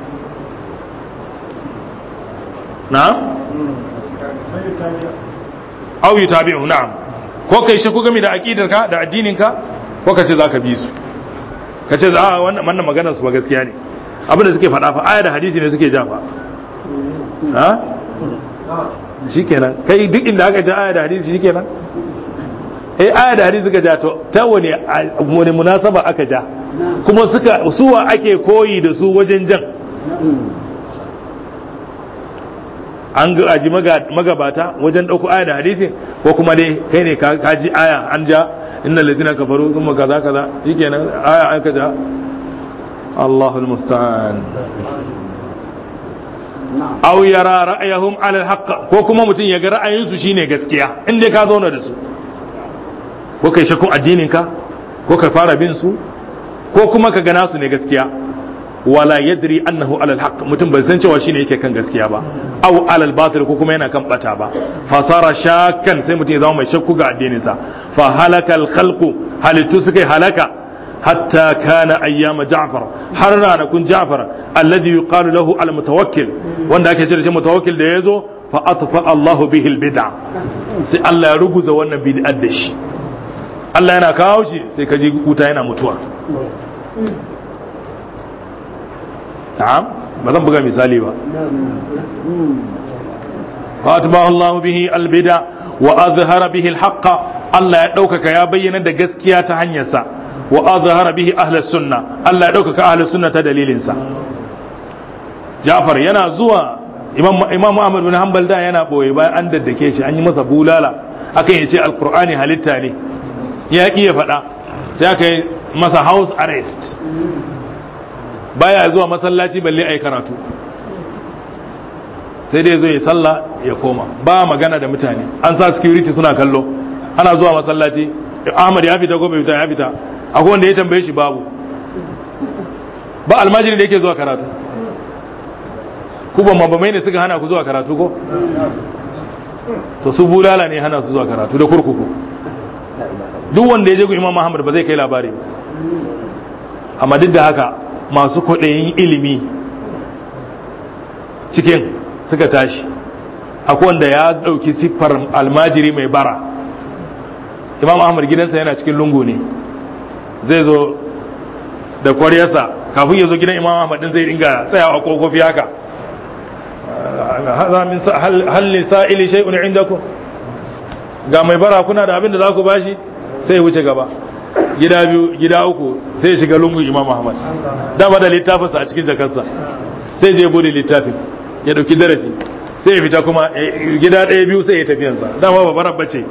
A: na'am au yu tabi'u na'am ko kai shi ku game da aqidarka da addininka ko ka ce zaka bi su ka ce a wannan wannan maganar su ba gaskiya ne abin da suke faɗa fa aya da hadisi ne suke ja fa ha shikenan kai duk inda aka ja aya da hadisi shikenan eh aya da hadisi suka ja to ta wani wani munasaba aka ja kuma suka suwa ake koyi da su wajen jan an ga aji magabata wajen ɗauko aya da hadisi ko kuma dai kai ne ka ji aya an ja innal ladina kafaru thumma kaza kaza shikenan aya aka ja Allahul musta'an aw yara ra'ayahum ala alhaq ko kuma mutum ya ga ra'ayinsu shine gaskiya in dai ka zauna da su ko kai shakkun addinin ka ko ka fara bin su ko kuma ka gana su ne gaskiya wala yadri annahu alal haqq mutum bai san cewa shine yake kan gaskiya ba aw alal batil ko kuma yana kan bata ba fasara shakkan sai mutum ya zama mai shakku ga addinin sa fa halakal khalqu halittu suka halaka hatta kana ayyama ja'far har ranakun ja'far alladhi yuqalu lahu al mutawakkil wanda ake cewa shi mutawakkil da yazo fa atfa Allahu bihi al bid'a sai Allah ya ruguza wannan bid'ar da shi Allah yana kawo shi sai ka ji wuta yana mutuwa na'am ba zan buga misali ba فأتبع الله به البدع وأظهر به الحق الله يدوكك يا بينا دا gaskiya ta hanyarsa وأظهر به أهل السنة الله يدوكك أهل السنة دليل سا جعفر yana zuwa imam imam Ahmad bin Hanbal da yana boye bayan an daddake shi an yi masa bulala akan yace alqur'ani halitta ne ya ki ya faɗa sai aka yi masa house arrest baya zuwa masallaci balle ai karatu sai dai zo ya sallah ya koma ba magana da mutane an sa security suna kallo ana zuwa masallaci Ahmad ya fita ko bai fita ya fita akwai wanda ya tambaye shi babu ba almajiri da yake zuwa karatu ku ba mabamai ne suka hana ku zuwa karatu ko to su bulala ne hana su zuwa karatu da kurkuku duk wanda ya je ku imam Muhammad ba zai kai labari amma duk da haka masu kwaɗayin ilimi cikin suka tashi akwai wanda ya ɗauki siffar almajiri mai bara imam ahmad gidansa yana cikin lungu ne zai zo da kwaryarsa kafin ya zo gidan imam ahmad din zai dinga tsayawa a kofofi haka halin sa'ili shay'un indakum ga mai bara kuna da abin da za ku bashi sai ya wuce gaba gida biyu gida uku sai ya shiga lungun imam ahmad dama da littafinsa a cikin jakarsa sai je bude littafin ya dauki darasi sai ya fita kuma gida ɗaya biyu sai ya tafiyansa dama ba barar bace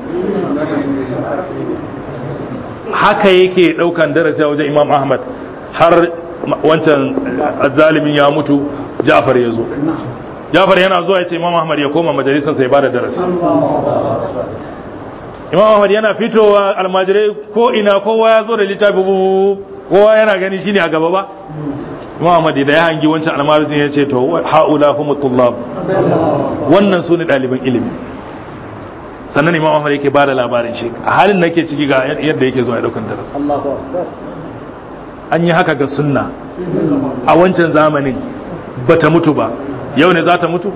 A: haka yake daukan darasi a wajen imam ahmad har wancan zalimin ya mutu ja'far ya zo ja'far yana zuwa ya ce imam ahmad ya koma majalisar sai ba da darasi imam ahmad yana fitowa almajirai ko ina kowa ya zo da littafi kowa yana gani shine a gaba ba Muhammad da ya hangi wancan almarizin ya ce to haula humu tullab wannan su ne ɗaliban ilimi sannan imam Ahmad yake ba da labarin shi a halin nake ciki ga yadda yake zuwa ya daukan darasi an yi haka ga sunna a wancan zamanin bata mutu ba yau ne za ta mutu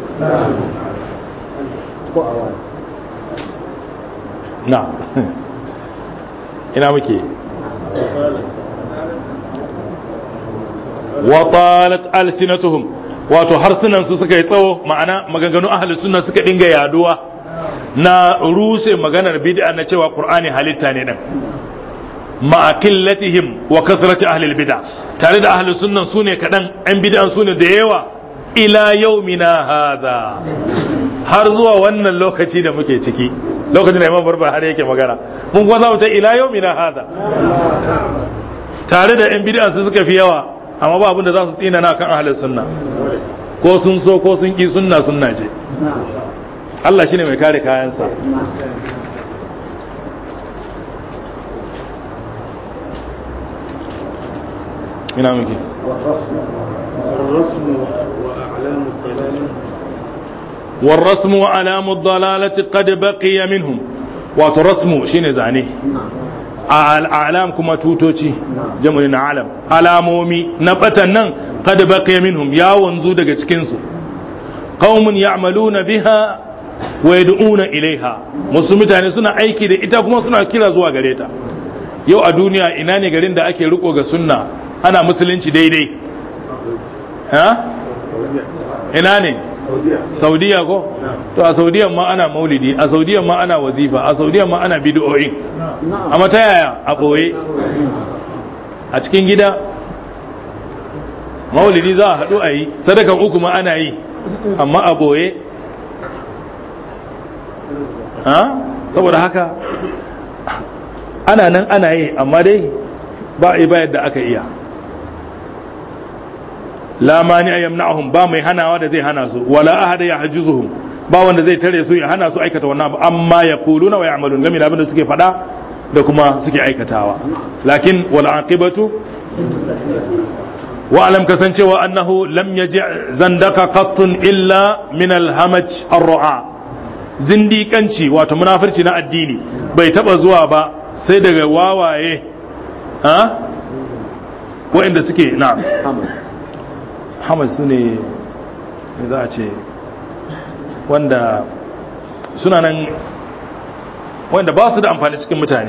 A: na ina muke wa talat alsinatuhum wato harsunan su suka yi tsawo ma'ana maganganu ahli sunna suka dinga yaduwa na ruse maganar bid'a na cewa qur'ani halitta ne dan ma'a qillatihim wa kasrati ahli bid'a tare da ahli sunnan sune kadan an bid'an sune da yawa ila yaumina hadha har zuwa wannan lokaci da muke ciki lokacin da imam barba har yake magana mun kuma za mu ce ila yaumina hadha tare da yan bid'a su suka fi yawa amma ba abin da za su tsina na kan ahalin sunna ko sun so ko sun ki sunna sunna ce Allah shine mai kare kayansa ina muke
C: الرسم وأعلام الضلال
A: والرسم وعلام الضلالة قد بقي منهم wato rasmu shine zane al'alam kuma tutoci jam'in na alam alamomi na batan nan qad baqiya minhum ya wanzu daga cikin su qaumun ya'maluna biha wa yad'una ilaiha musu mutane suna aiki da ita kuma suna kira zuwa gare ta yau a duniya ina ne garin da ake riko ga sunna ana musulunci daidai ha ina ne saudiya ko to a saudiyan ma ana maulidi a saudiyan ma ana wazifa a saudiyan ma ana bid'o'in amma ta yaya a ɓoye a cikin gida maulidi za a haɗu a yi sadakan uku ma ana yi amma a ɓoye saboda haka ana nan ana yi amma dai ba a yi bayar da aka iya la mani a yamna'ahum ba mai hanawa da zai hana su wala ahada ya hajizuhum ba wanda zai tare su ya hana su aikata wannan abu amma ya kuluna wa ya'malun game da abin da suke faɗa da kuma suke aikatawa lakin wal aqibatu wa alam kasancewa annahu lam yaji zandaka qattun illa min alhamaj arru'a zindiƙanci wato munafirci na addini bai taba zuwa ba sai daga wawaye ha waɗanda suke na hamad su ne za a ce wanda suna nan wanda ba su da amfani cikin mutane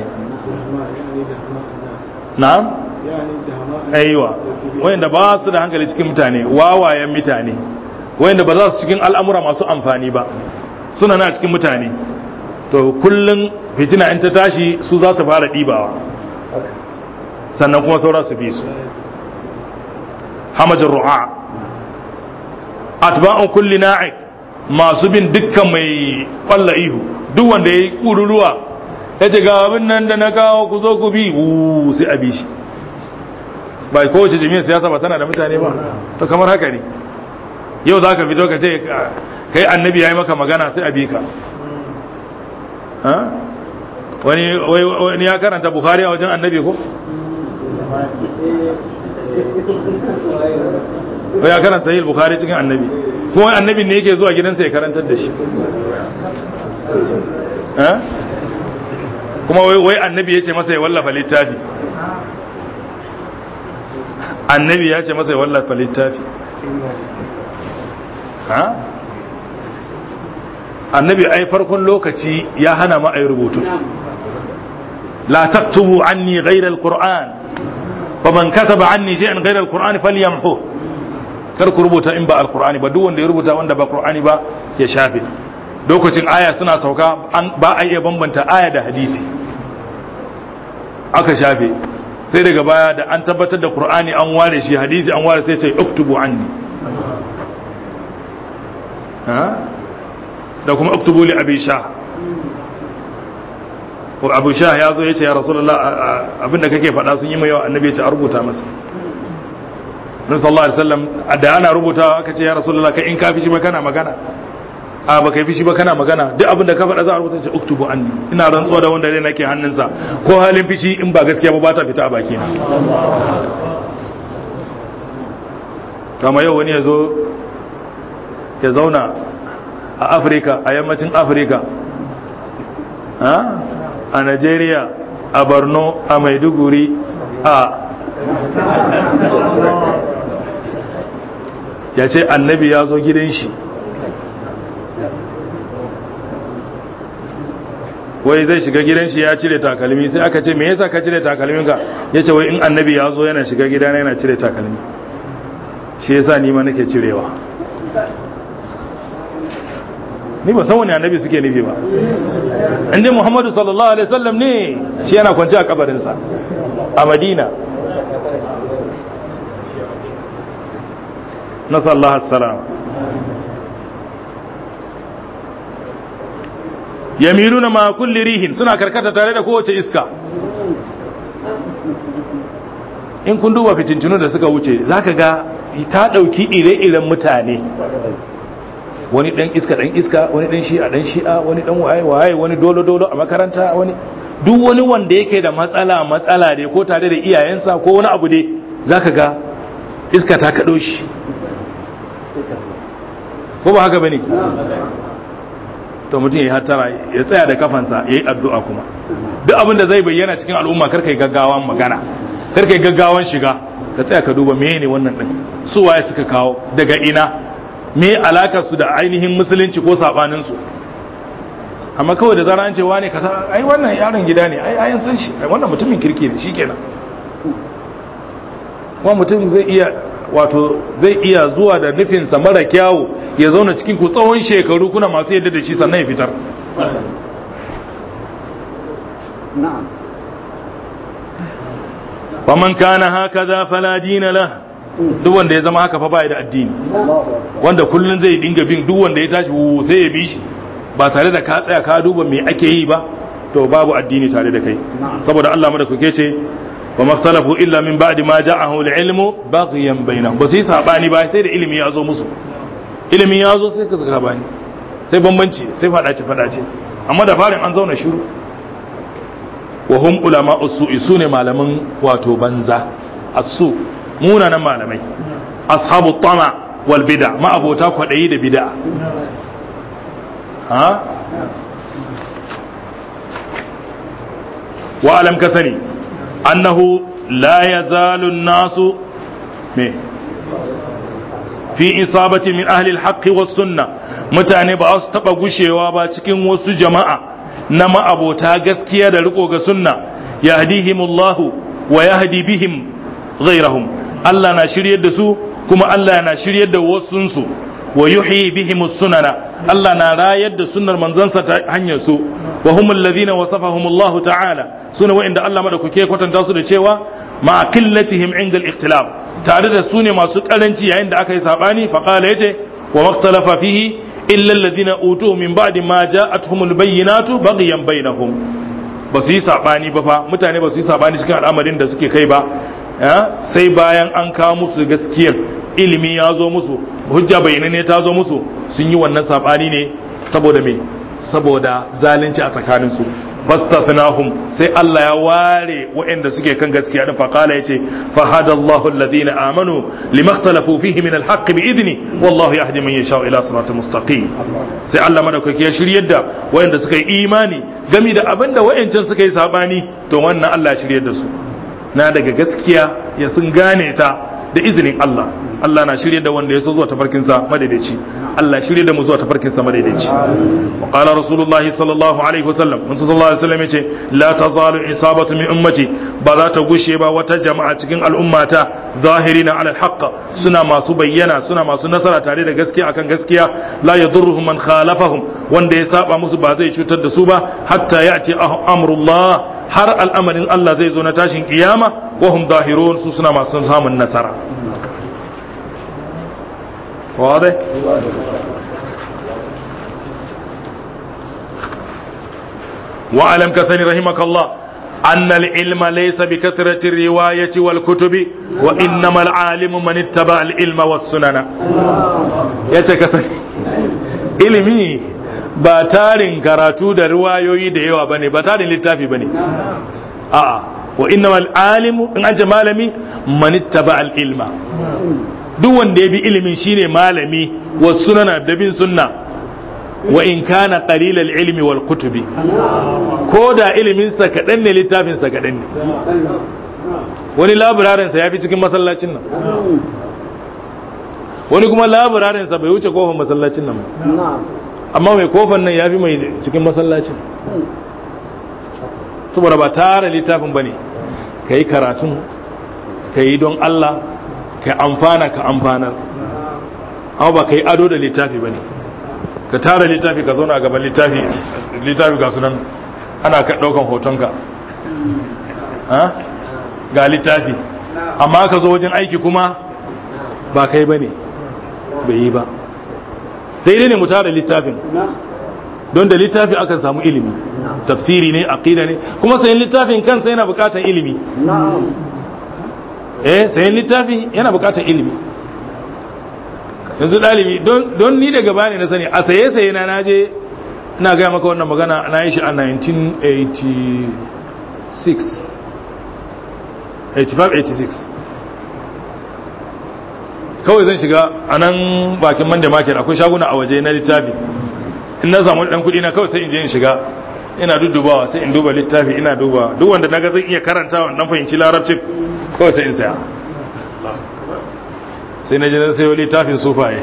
A: na'am aiwa wanda ba su da hankali cikin mutane wawayen mutane wanda ba za su cikin al'amura masu amfani ba suna na cikin mutane to kullum fitina in ta tashi su za su fara ɗibawa sannan kuma saura su bi su hamajin ru'a atba'un kulli na'ik masu bin dukkan mai kwalla ihu duk wanda ya yi ƙururuwa ya ce ga abin nan da na kawo ku zo ku bi wuuu sai a bi shi ba kowace jami'ar siyasa ba tana da mutane ba to kamar haka ne yau za ka fito ka ce kai annabi ya yi maka magana sai a bi ka wani ya karanta bukhari a wajen annabi ko? ko ya karanta yi bukhari cikin annabi kuma annabi ne yake zuwa gidansa ya karantar da shi kuma wai annabi ya ce masa ya wallafa littafi annabi ya ce masa ya wallafa littafi ha annabi ai farkon lokaci ya hana ma ai rubutu la taktubu anni ghayra alquran faman kataba anni shay'an ghayra alquran falyamhu kar ku rubuta in ba alqurani ba duk wanda ya rubuta wanda ba qur'ani ba ya shafe lokacin aya suna sauka ba a iya bambanta aya da hadisi aka shafe sai daga baya da an tabbatar da qur'ani an ware shi hadisi an ware sai ce uktubu anni da kuma uktubu li abi sha ko abu sha ya zo ya ce ya rasulullah abinda kake faɗa sun yi mai yawa annabi ya ce a rubuta masa nan sallallahu alaihi wasallam da ana rubutawa aka ce ya rasulullah kai in ka fi shi ba kana magana a ba kai fi shi ba kana magana duk abinda ka faɗa za a rubuta ce uktubu anni ina rantsuwa da wanda dai nake hannunsa ko halin fishi in ba gaskiya ba ba ta fita a baki na kama yau wani ya zo ya zauna a afirka a yammacin afirka a nigeria a borno a maiduguri a ya ce annabi ya zo gidan shi wai zai shiga gidan shi ya cire takalmi sai aka ce me yasa ka cire takalminka ya ce wai in annabi ya zo yana shiga gidana yana cire takalmi shi yasa ni ma nake cirewa ni ba san wani annabi suke nufi ba inda muhammadu sallallahu alaihi wasallam ne shi yana kwanci a kabarinsa a madina nasallahu assalam yamiruna ma kulli rihin suna karkata tare da kowace iska in kun duba fitintunu da suka wuce zaka ga ta dauki ire-iren mutane wani dan iska dan iska wani dan shi'a dan shi'a wani dan waye waye wani dolo dolo a makaranta wani duk wani wanda yake da matsala matsala dai ko tare da iyayensa ko wani abu dai zaka ga iska ta kado shi ko ba haka bane to mutum ya hatara ya tsaya da kafansa ya yi addu'a kuma duk abin da zai bayyana cikin al'umma karka yi gaggawan magana karka yi gaggawan shiga ka tsaya ka duba meye ne wannan ɗin su waye suka kawo daga ina me alaka su da ainihin musulunci ko sabanin su amma kawai da zara an ce wane kasa ai wannan yaron gida ne ai ayan san shi ai wannan mutumin kirki ne shikenan kuma mutum zai iya wato zai iya zuwa da nufinsa mara kyawu ya zauna cikin ku tsawon shekaru kuna masu yadda da shi sannan ya fitar faman kana haka za fala dina la duk wanda ya zama haka fa bai da addini wanda kullun zai dinga bin duk wanda ya tashi sai ya bi shi ba tare da ka tsaya ka duba me ake yi ba to babu addini tare da kai saboda Allah mu da kuke ce wa maftalafu illa min ba'di ma ja'ahu al-ilmu baghyan bainahum ba sai sabani ba sai da ilimi ya zo musu ilimi ya zo sai ka saka bani sai bambanci sai fadace fadace amma da farin an zauna shiru wa hum ulama usu'i sune malaman wato banza asu munanan malamai ashabu tama wal bid'a ma abota kwadayi da bid'a ha wa alam ka sani annahu la yazalu an-nasu me fi isabati min ahli al-haqqi was sunna mutane ba su taba gushewa ba cikin wasu jama'a na ma'abota gaskiya da riko ga sunna yahdihimullahu wa yahdi bihim ghayrahum Allah na shiryar da su kuma Allah na shiryar da wasunsu wa yuhyi bihim sunana Allah na rayar da sunnar manzansa ta hanyar su wa hum alladhina wasafahum Allah ta'ala suna wa'inda Allah madaukake kwatanta su da cewa ma qillatihim inda al-ikhtilaf tare da su ne masu karanci yayin da aka yi sabani fa qala yace wa makhtalafa fihi illa alladhina utuhu min ba'di ma ja'atuhumul bayyinatu baghyan bainahum ba su yi sabani ba fa mutane ba su yi sabani cikin al'amarin da suke kai ba sai bayan an kawo musu gaskiyar ilimi ya zo musu hujja ne ta zo musu sun yi wannan sabani ne saboda me saboda zalunci a tsakaninsu fastathnahum sai Allah ya ware waɗanda suke kan gaskiya din fa qala yace fa hadallahu alladhina amanu limakhtalafu fihi min alhaqqi bi idni wallahu yahdi man yasha ila siratal mustaqim sai Allah madaukaki ya shiryar da waɗanda suka yi imani gami da abinda waɗancan suka yi sabani to wannan Allah ya shiryar da su na daga gaskiya ya sun gane ta da izinin Allah Allah na shirye da wanda ya so zuwa tafarkinsa madaidaici Allah shirye da mu zuwa tafarkinsa madaidaici wa qala rasulullahi sallallahu alaihi wasallam mun sallallahu alaihi wasallam yace la tazalu isabatu min ummati ba za ta gushe ba wata jama'a cikin al'ummata zahirina ala alhaq suna masu bayyana suna masu nasara tare da gaskiya akan gaskiya la yadurruhum man khalafahum wanda ya saba musu ba zai cutar da su ba hatta ya'ti amrullah har al'amarin Allah zai zo na tashin kiyama wa hum zahirun su suna masu samun nasara واضح واعلم كثني رحمك الله أن العلم ليس بكثرة الرواية والكتب وإنما العالم من اتبع العلم والسنن يتكسني ilimi ba tarin karatu da riwayoyi da yawa bane ba tarin littafi bane a'a wa innamal alimu in an ce malami man ittaba al ilma duk wanda ya bi ilimin shine malami wa sunana da bin sunna wa in kana qalilal ilmi wal kutubi ko da ilimin sa kadan ne littafin sa kadan ne wani laburarin sa yafi cikin masallacin nan wani kuma laburarin sa bai wuce kofar masallacin nan ba amma mai kofar nan yafi mai cikin masallacin saboda ba tara littafin bane kai karatun kai don Allah ka amfana ka amfanar amma ba ka yi ado da littafi ba ne ka tara littafi ka zauna a gaban littafi littafi ga sunan ana ka ɗaukan hotonka ga littafi amma ka zo wajen aiki kuma ba kai ba ne bai yi ba daidai ne mu tara littafin don da littafi akan samu ilimi tafsiri ne aqida ne kuma sayan littafin kansa yana bukatar ilimi eh sayan littafi yana bukatar ilimi yanzu ɗalibi don ni daga bani na sani a saye saye na naje na gaya maka wannan magana na yi shi a 1986 85-86 kawai zan shiga a nan bakin manda market akwai shaguna a waje na littafi in na samu ɗan kuɗi na kawai sai in je in shiga ina dudubawa sai in duba littafi ina duba duk wanda na ga zan iya karantawa dan fahimci larabcin kawai sai in saya sai na jinar sayo littafin sufaye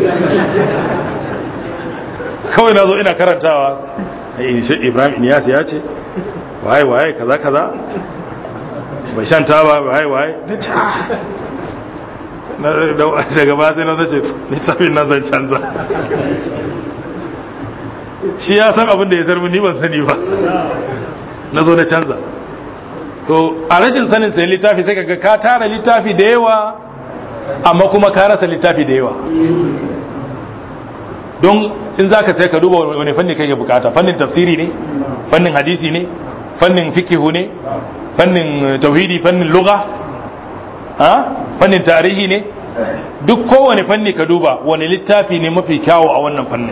A: kawai na zo ina karantawa shi ibrahim iniyas ya ce waye waye kaza kaza bai shan taba waye waye daga ba sai na zace littafin nan zan canza shi ya san abin da ya sarmi ni ban sani ba na zo na canza to a rashin sanin sai littafi sai kaga ka tara littafi da yawa amma kuma ka rasa littafi da yawa don in za ka sai ka duba wani fanni kai bukata fannin tafsiri ne fannin hadisi ne fannin fikihu ne fannin tauhidi fannin lugha fannin tarihi ne duk kowane fanni ka duba wani littafi ne mafi kyawu a wannan fannin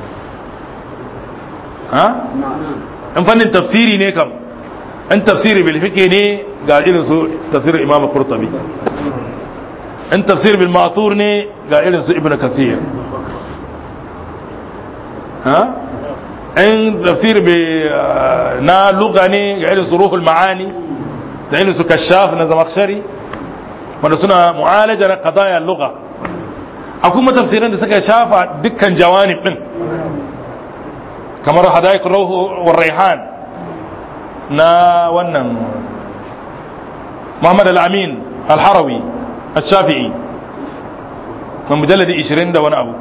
A: in fannin tafsiri ne kam in tafsiri bil fiqh ne ga irin su tafsirin imam qurtubi in tafsir bil ma'thur ne ga irin su ibnu kathir ha in tafsir bi na lugha ne ga irin su ruhul ma'ani da irin su kashaf na zamakhshari wanda suna mu'alaja na qadaya lugha akwai kuma tafsiran da suka shafa dukkan jawanib din kamar hadaiq ruh wa raihan na wannan Muhammad al-Amin al-Harawi al-Shafi'i mai mujalladi 20 da wani abu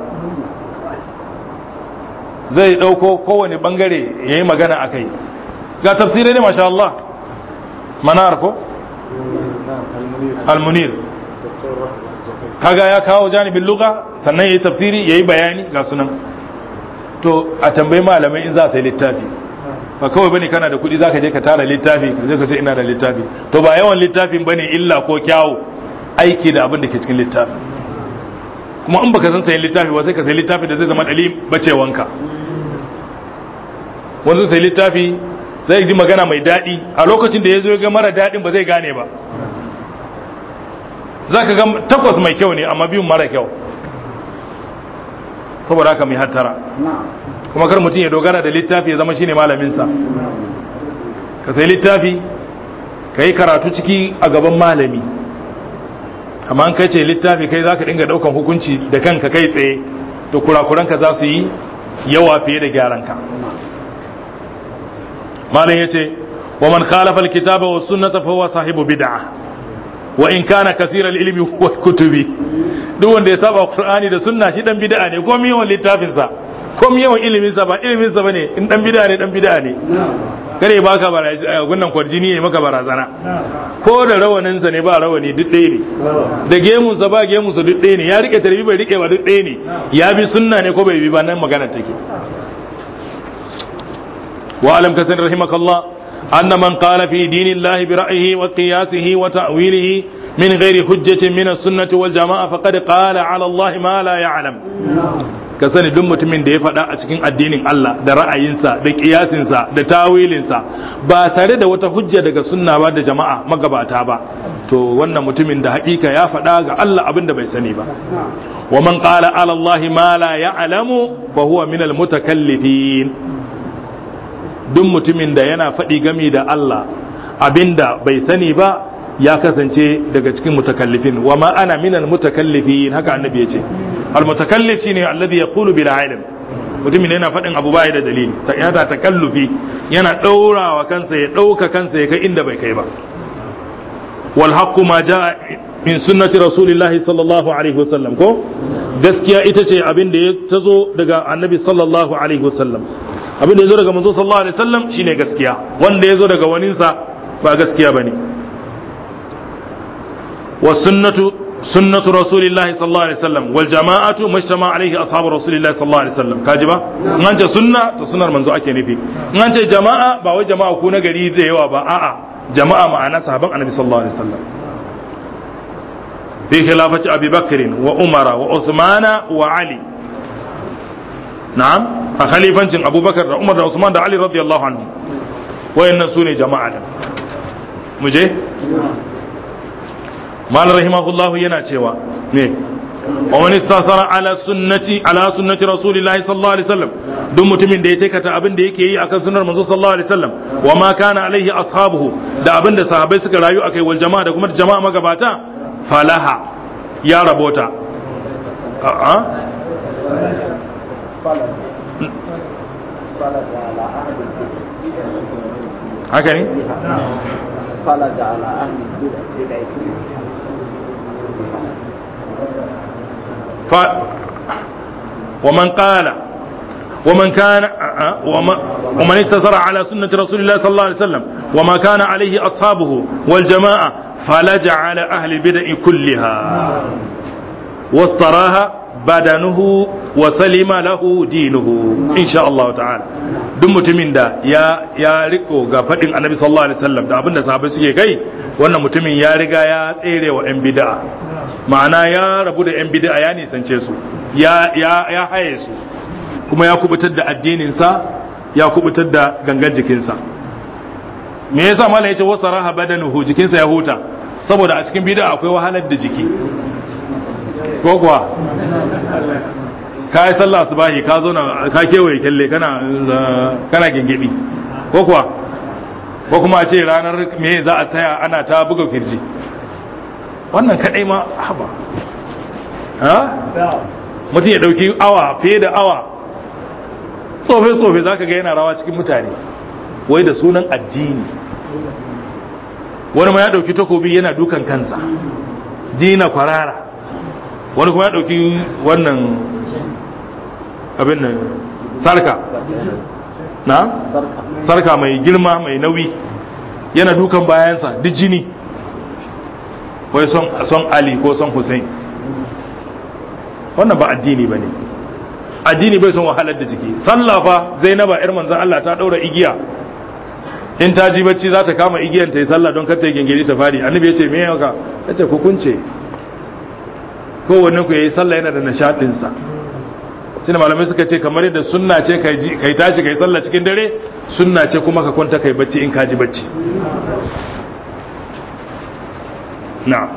A: zai dauko kowane bangare yayi magana akai ga tafsirai ne masha Allah manar ko al-Munir kaga ya kawo janibin lugha sannan yayi tafsiri yayi bayani ga sunan to a tambayi malamai in za su yi littafi ba kawai bane kana da kuɗi zaka je ka tara littafi ka je ka ce ina da littafi to ba yawan littafin bane illa ko kyawu aiki da abin da ke cikin littafi kuma in baka san sayin littafi ba sai ka sayi littafi da zai zama dali bacewanka wanzu sai littafi zai ji magana mai daɗi a lokacin da ya zo ga mara daɗin ba zai gane ba za ka ga takwas mai kyau ne amma biyun mara kyau saboda haka mai hattara kuma kar mutum ya dogara da littafi ya zama shine malaminsa ka sai littafi ka yi karatu ciki a gaban malami amma an kai ce littafi kai za ka dinga daukan hukunci da kanka kai tsaye to kurakuranka za su yi yawa fiye da gyaranka malam ya ce wa man khalafa alkitaba wa sunnata fa huwa sahibu bid'ah wa in kana kathiral ilmi wa kutubi duk wanda ya saba qur'ani da sunna shi dan bid'a ne ko yawan littafin sa ko yawan ilimin sa ba ilimin sa bane in dan bid'a ne dan bid'a ne kare baka barazana gunnan kwarjini ne maka barazana ko da rawanin sa ne ba rawani duk ɗaya ne da gemun sa ba gemun sa duk ɗaya ne ya rike tarbi bai rike ba duk ɗaya ne ya bi sunna ne ko bai bi ba nan magana take wa alam kasan rahimakallah أن من قال في دين الله برأيه وقياسه وتأويله من غير حجة من السنة والجماعة فقد قال على الله ما لا يعلم ka sani duk mutumin da ya faɗa a cikin addinin Allah da ra'ayinsa da kiyasinsa da tawilinsa ba tare da wata hujja daga sunna ba da jama'a magabata ba to wannan mutumin da haƙiƙa ya faɗa ga Allah abin da bai sani ba wa man qala ala Allah ma la ya'lamu fa huwa min al mutakallifin duk mutumin da yana faɗi gami da Allah abinda bai sani ba ya kasance daga cikin mutakallifin wa ma ana minal mutakallifin haka annabi yace al mutakallif shine alladhi yaqulu bila ilm mutumin yana faɗin abu bai da dalili ta yana takallufi yana daurawa kansa ya dauka kansa ya kai inda bai kai ba wal haqqu ma jaa min sunnati rasulillahi sallallahu alaihi wasallam ko gaskiya ita ce abin da ya tazo daga annabi sallallahu alaihi wasallam abin da ya zo daga manzo sallallahu alaihi wasallam shine gaskiya wanda ya zo daga waninsa ba gaskiya bane wa sunnatu sunnatu rasulillahi sallallahu alaihi wasallam wal jama'atu mashtama alaihi ashabu rasulillahi sallallahu alaihi wasallam kaji ba in an ce sunna to sunnar manzo ake nufi in an ce jama'a ba wai jama'a ku na gari da yawa ba a'a jama'a ma'ana sahaban annabi sallallahu alaihi wasallam fi khilafati abi bakr wa umara wa uthmana wa ali na'am a khalifancin abubakar da umar da usman da ali radiyallahu anhu wayannan su ne jama'a da mu je mal rahimahullahu yana cewa ne wa man istasara ala sunnati ala sunnati rasulillahi sallallahu alaihi wasallam duk mutumin da ya taikata abin da yake yi akan sunnar manzo sallallahu alaihi wasallam wa ma kana alaihi ashabuhu da abin da sahabbai suka rayu akai wal jama'a da kuma jama'a magabata falaha ya rabota a'a haka ne?
C: خلد على أهل البدع
A: ف ومن قال ومن كان ومن, ومن اقتصر على سنة رسول الله صلى الله عليه وسلم وما كان عليه أصحابه والجماعة فلجع على أهل البدع كلها واستراها بدنه وسلم له دينه إن شاء الله تعالى duk mutumin da ya ya riko ga fadin annabi sallallahu alaihi wasallam da abinda sahabbai suke kai wannan mutumin ya riga ya tsere wa yan bid'a ma'ana ya rabu da yan bid'a ya nisance su ya ya ya haye su kuma ya kubutar da addinin sa ya kubutar da gangan jikinsa me yasa mallam yace wasaraha badanuhu jikinsa ya huta saboda a cikin bid'a akwai wahalar da jiki ko kuwa ka yi sallah subahi ka zo na ka kewaye kyalle kana kana gingidi ko kuwa ko kuma a ce ranar me za a taya ana ta buga kirji wannan kadai ma haba ha mutum ya dauki awa fiye da awa tsofe-tsofe za ka ga yana rawa cikin mutane wai da sunan addini wani ma ya dauki takobi yana dukan kansa dina kwarara wani kuma ya dauki wannan abin nan sarka na sarka mai girma mai nauyi yana dukan bayansa duk jini wai son ali ko son hussein wannan ba addini ba ne addini bai son wahalar da jiki sallafa zainaba yar manzan Allah ta daura igiya in ta ji bacci za ta kama igiyan ta yi sallah don kar ta yi gengedi ta fadi annabi ya ce me yaka ya ce kukunce kowanne ku yayi sallah yana da nishadin sa sai malamai suka ce kamar yadda sunna ce kai tashi kai sallah cikin dare sunna ce kuma ka kwanta kai bacci in ka ji bacci na'am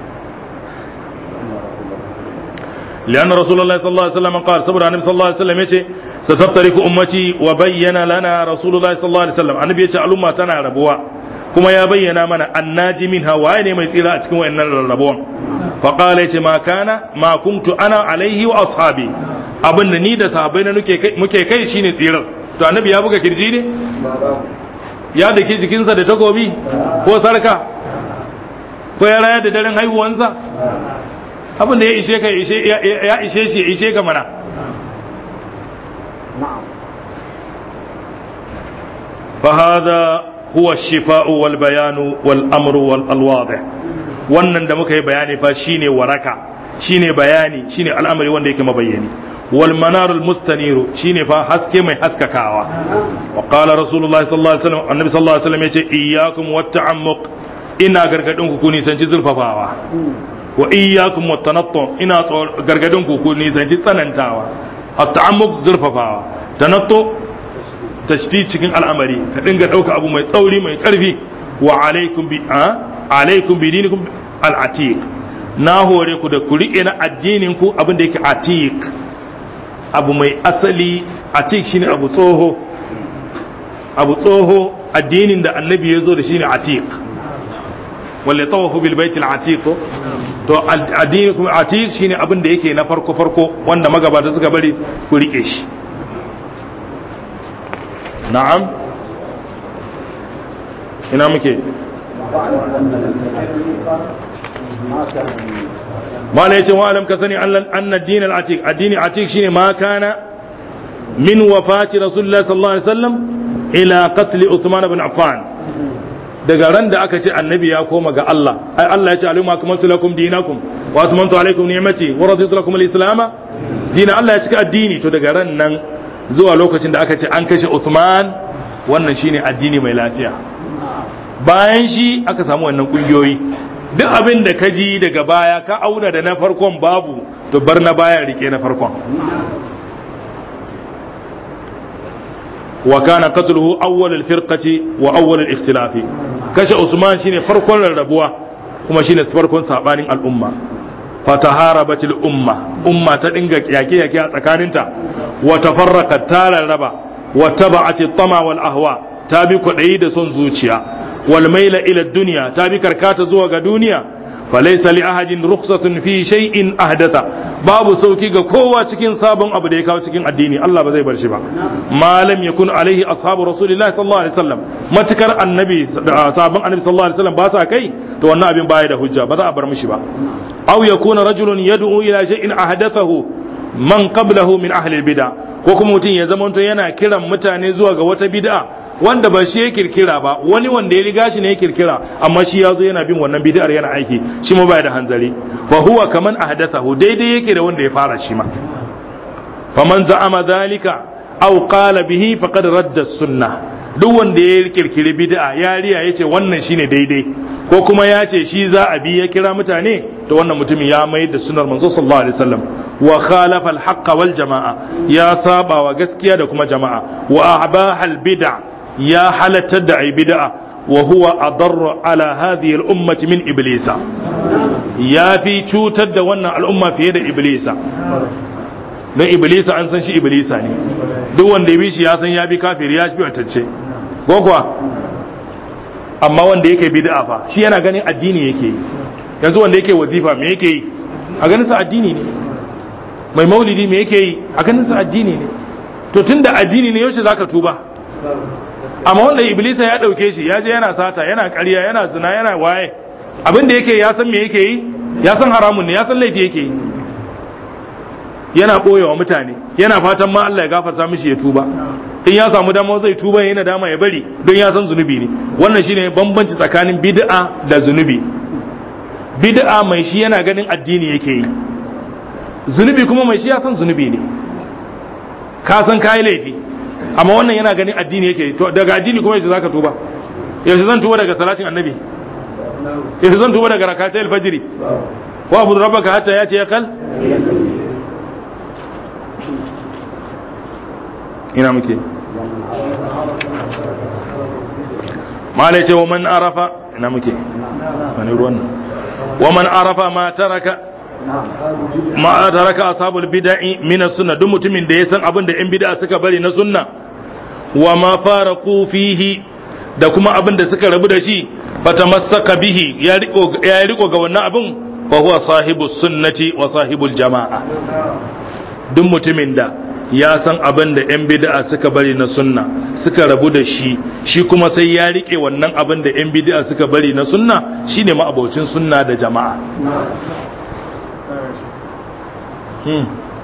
A: لأن رسول الله صلى الله عليه وسلم قال صبر النبي صلى الله عليه وسلم يتي ستفترك أمتي وبين لنا رسول الله صلى الله عليه وسلم النبي يتي الأمة تنا ربوا كما يبين من الناجي منها وين ما يتيلا أتكون وإن الربوا فقال يتي ما كان ما كنت أنا عليه وأصحابي abin da ni da sahabbai na muke kai shine tsirar to annabi ya buga kirji ne ya dake jikinsa da takobi ko sarka ko ya raya da daren haihuwansa abin da ya ishe ka ya ishe shi ya ishe ka mana فهذا هو الشفاء والبيان والامر والواضح wannan da muka yi bayani fa shine waraka shine bayani shine al'amari wanda yake mabayyani wal manar al mustaniru shine fa haske mai haskakawa wa qala rasulullahi sallallahu alaihi wasallam annabi sallallahu alaihi wasallam yace iyyakum wat ta'ammuq ina gargadin ku ku nisanci zulfafawa wa iyyakum wat tanattu ina gargadin ku ku nisanci tsanantawa at ta'ammuq zulfafawa tanattu tashdid cikin al'amari ka dinga dauka abu mai tsauri mai karfi wa alaikum bi alaikum bi dinikum al-atiq na hore ku da ku rike na addinin ku abin da yake atiq abu mai asali atiq shine abu tsoho abu tsoho addinin da annabi ya zo da shine atiq wal tawafu bil baitil atiq to addinin kuma atiq shine abin da yake na farko farko wanda magabata suka bari ku rike shi na'am ina muke mala yace wa alam ka sani anna ad-din al-atiq addini atiq shine ma kana min wafati rasulullah sallallahu alaihi wasallam ila qatl uthman ibn affan daga ran da aka ce annabi ya koma ga Allah ai Allah ya ce alaykum akmaltu lakum dinakum wa atmamtu alaykum ni'mati wa raditu lakum al-islam dina Allah ya cika addini to daga ran nan zuwa lokacin da aka ce an kashe Uthman wannan shine addini mai lafiya bayan shi aka samu wannan kungiyoyi duk abin da ka ji daga baya ka auna da na farkon babu to bar na baya rike na farkon wa kana qatluhu awwal al-firqati wa awwal al-ikhtilaf kashe Usman shine farkon rarrabuwa kuma shine farkon sabanin al'umma fataharabat al-umma umma ta dinga yake yake a tsakaninta wa tafarraqat ta rarraba wa taba'at at-tama wal ahwa ta bi kwadayi da son zuciya wal maila ila dunya ta bi karkata zuwa ga duniya falaysa li ahadin rukhsatun fi shay'in ahdatha babu sauki ga kowa cikin sabon abu da ya kawo cikin addini Allah ba zai bar shi ba malam yakun alaihi ashabu rasulillahi sallallahu alaihi wasallam matukar annabi sabon annabi sallallahu alaihi wasallam ba sa kai to wannan abin baya da hujja ba za a bar mishi ba aw yakuna rajulun yad'u ila shay'in ahdathahu man qablahu min ahli al-bid'a ko kuma mutum ya zamanto yana kiran mutane zuwa ga wata bid'a wanda ba shi ya kirkira ba wani wanda ya riga shi ne ya kirkira amma shi ya zo yana bin wannan bid'ar yana aiki shi ma baya da hanzari fa huwa kaman ahdathahu daidai yake da wanda ya fara shi ma faman za'ama dhalika aw qala bihi faqad radda sunnah duk wanda ya kirkiri bid'a ya riya yace wannan shine daidai ko kuma ya ce shi za a bi ya kira mutane to wannan mutumin ya mai da sunar manzo sallallahu alaihi wasallam wa khalafa al wal jama'a ya saba wa gaskiya da kuma jama'a wa abaha al bid'a ya halatta da ai bid'a wa huwa adarru ala hadhihi al ummati min iblisa ya fi cutar da wannan al'umma fiye da iblisa don iblisa an san shi iblisa ne duk wanda ya bi shi ya san ya bi kafiri ya fi watacce ko kuwa amma wanda yake bid'a fa shi yana ganin addini yake yi yanzu wanda yake wazifa me yake yi a ganin sa addini ne mai maulidi me yake yi a ganin sa addini ne to tunda addini ne yaushe zaka tuba amma wanda iblisa ya dauke shi ya je yana sata yana ƙarya yana zina yana waye abin da yake ya san me yake yi ya san haramun ne ya san laifi yake yi yana boyewa mutane yana fatan ma Allah ya gafarta mishi ya tuba in ya samu dama zai tuba yana dama ya bari don ya san zunubi ne wannan shine bambanci tsakanin bid'a da zunubi bid'a mai shi yana ganin addini yake yi zunubi kuma mai shi ya san zunubi ne ka san kai laifi amma wannan yana ganin addini yake yi to daga addini kuma yaushe zaka tuba yaushe zan tuba daga salatin annabi yaushe zan tuba daga rakatai alfajiri wa abu rabbaka hatta ya ce ya kal ina muke malai ce wa man arafa ina muke wani ruwan nan wa man arafa ma taraka ma taraka ashabul bid'i min as-sunnah duk mutumin da ya san abin da yan bid'a suka bari na sunna wa ma faraqu fihi da kuma abin da suka rabu da shi fatamassaka bihi ya riko ya riko ga wannan abin fa huwa sahibus sunnati wa sahibul jama'a duk mutumin da ya san abin da 'yan bid'a suka bari na sunna suka rabu da shi shi kuma sai ya rike wannan abin da 'yan bid'a suka bari na sunna shine ma'abocin sunna da jama'a hmm.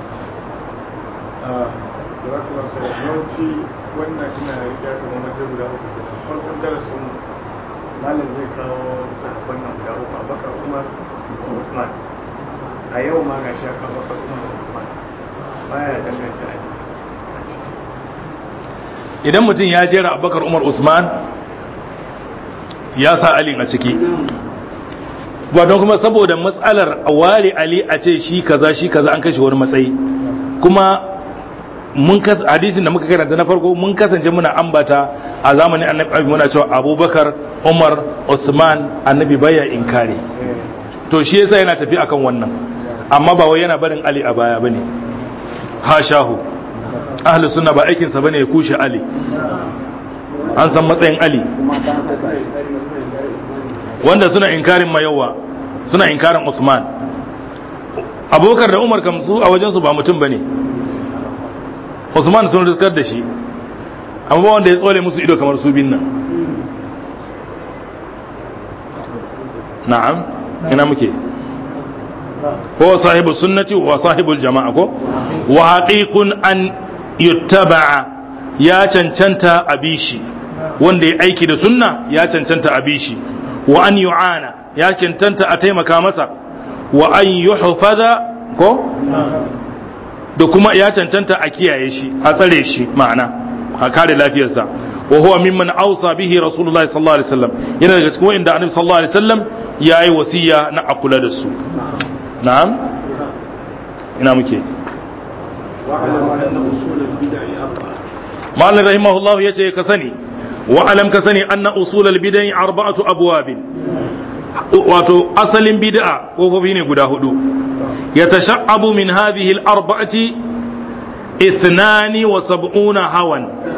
D: yawanci wannan ina ya kama mace guda uku kenan farkon darasin malam zai kawo sahabban nan guda uku abakar umar da usman a yau ma ga shi aka bakar umar da usman baya danganta ali a ciki
A: idan mutum ya jera abubakar umar usman ya sa ali a ciki don kuma saboda matsalar a ware ali a ce shi kaza shi kaza an kashe wani matsayi kuma mun kas hadisin da muka karanta na farko mun kasance muna ambata a zamanin annabi muna cewa abubakar umar usman annabi baya inkari to shi yasa yana tafi akan wannan amma ba wai yana barin ali a baya bane hashahu ahlus sunna ba aikin sa bane ya kushe ali an san matsayin ali wanda suna inkarin mayawa suna inkarin usman abubakar da umar kamsu a wajensu ba mutum bane usman sun riskar da shi amma ba wanda ya tsole musu ido kamar su bin nan na'am ina muke ko sahibu sunnati wa sahibul jama'a ko wa haqiqun an yuttaba'a ya cancanta abishi wanda ya aiki da sunna ya cancanta abishi wa an yu'ana ya cancanta a taimaka masa wa an yuhfaza ko da kuma ya cancanta a kiyaye shi a tsare shi ma'ana a kare lafiyarsa wa huwa mimman ausa bihi rasulullahi sallallahu alaihi wasallam yana daga cikin wanda annabi sallallahu alaihi wasallam yayi wasiya na a kula da su na'am ina muke ma'anar rahimahullahu yace ka sani wa alam ka sani anna usulal bid'ah arba'atu abwabin wato asalin bid'a kofofi ne guda hudu يتشعب من هذه الأربعة اثنان وسبعون هوا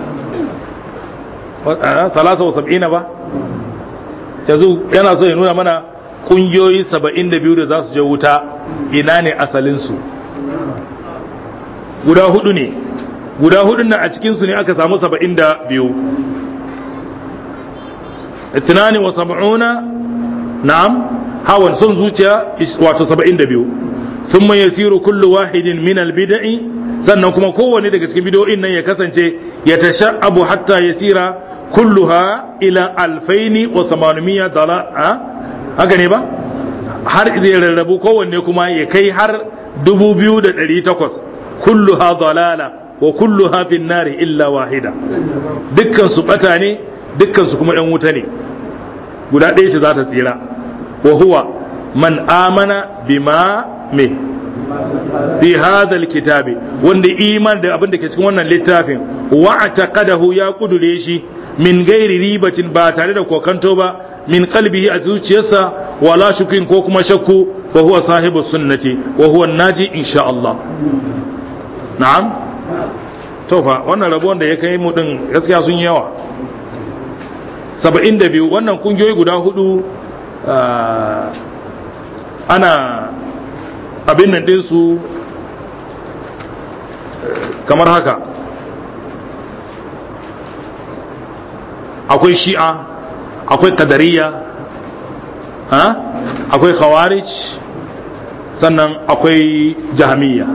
A: ثلاثة وسبعين با yanzu yana so ya nuna mana kungiyoyi saba'in da biyu da za su je wuta ina ne asalinsu guda hudu ne guda hudun nan a cikinsu ne aka samu saba'in da biyu tunani wa saba'una na'am hawan son zuciya wato saba'in da biyu ثم يسير كل واحد من البدع sannan kuma kowane daga cikin bidoyin nan ya kasance ya tasha'abu hatta yasira kulluha ila alfaini wa samanimiya dala haka ne ba har zai rarrabu kowanne kuma ya kai har dubu biyu da ɗari takwas kulluha dalala wa kulluha fin nari illa wahida dukkan su bata ne dukkan su kuma yan wuta ne guda ɗaya ce za ta tsira wa huwa man amana bima me fi hadha kitabi wanda iman da abin da ke cikin wannan littafin wa ataqadahu ya kudure shi min gairi ribatin ba tare da kokanto ba min qalbihi a zuciyarsa wala shukin ko kuma shakku wa huwa sahibu sunnati wa huwa naji insha Allah na'am to fa wannan rabuwan da ya kai mu din gaskiya sun yawa 72 wannan kungiyoyi guda hudu ana abin nan ɗinsu kamar haka akwai shi'a akwai kadariya akwai khawarij sannan akwai jahamiya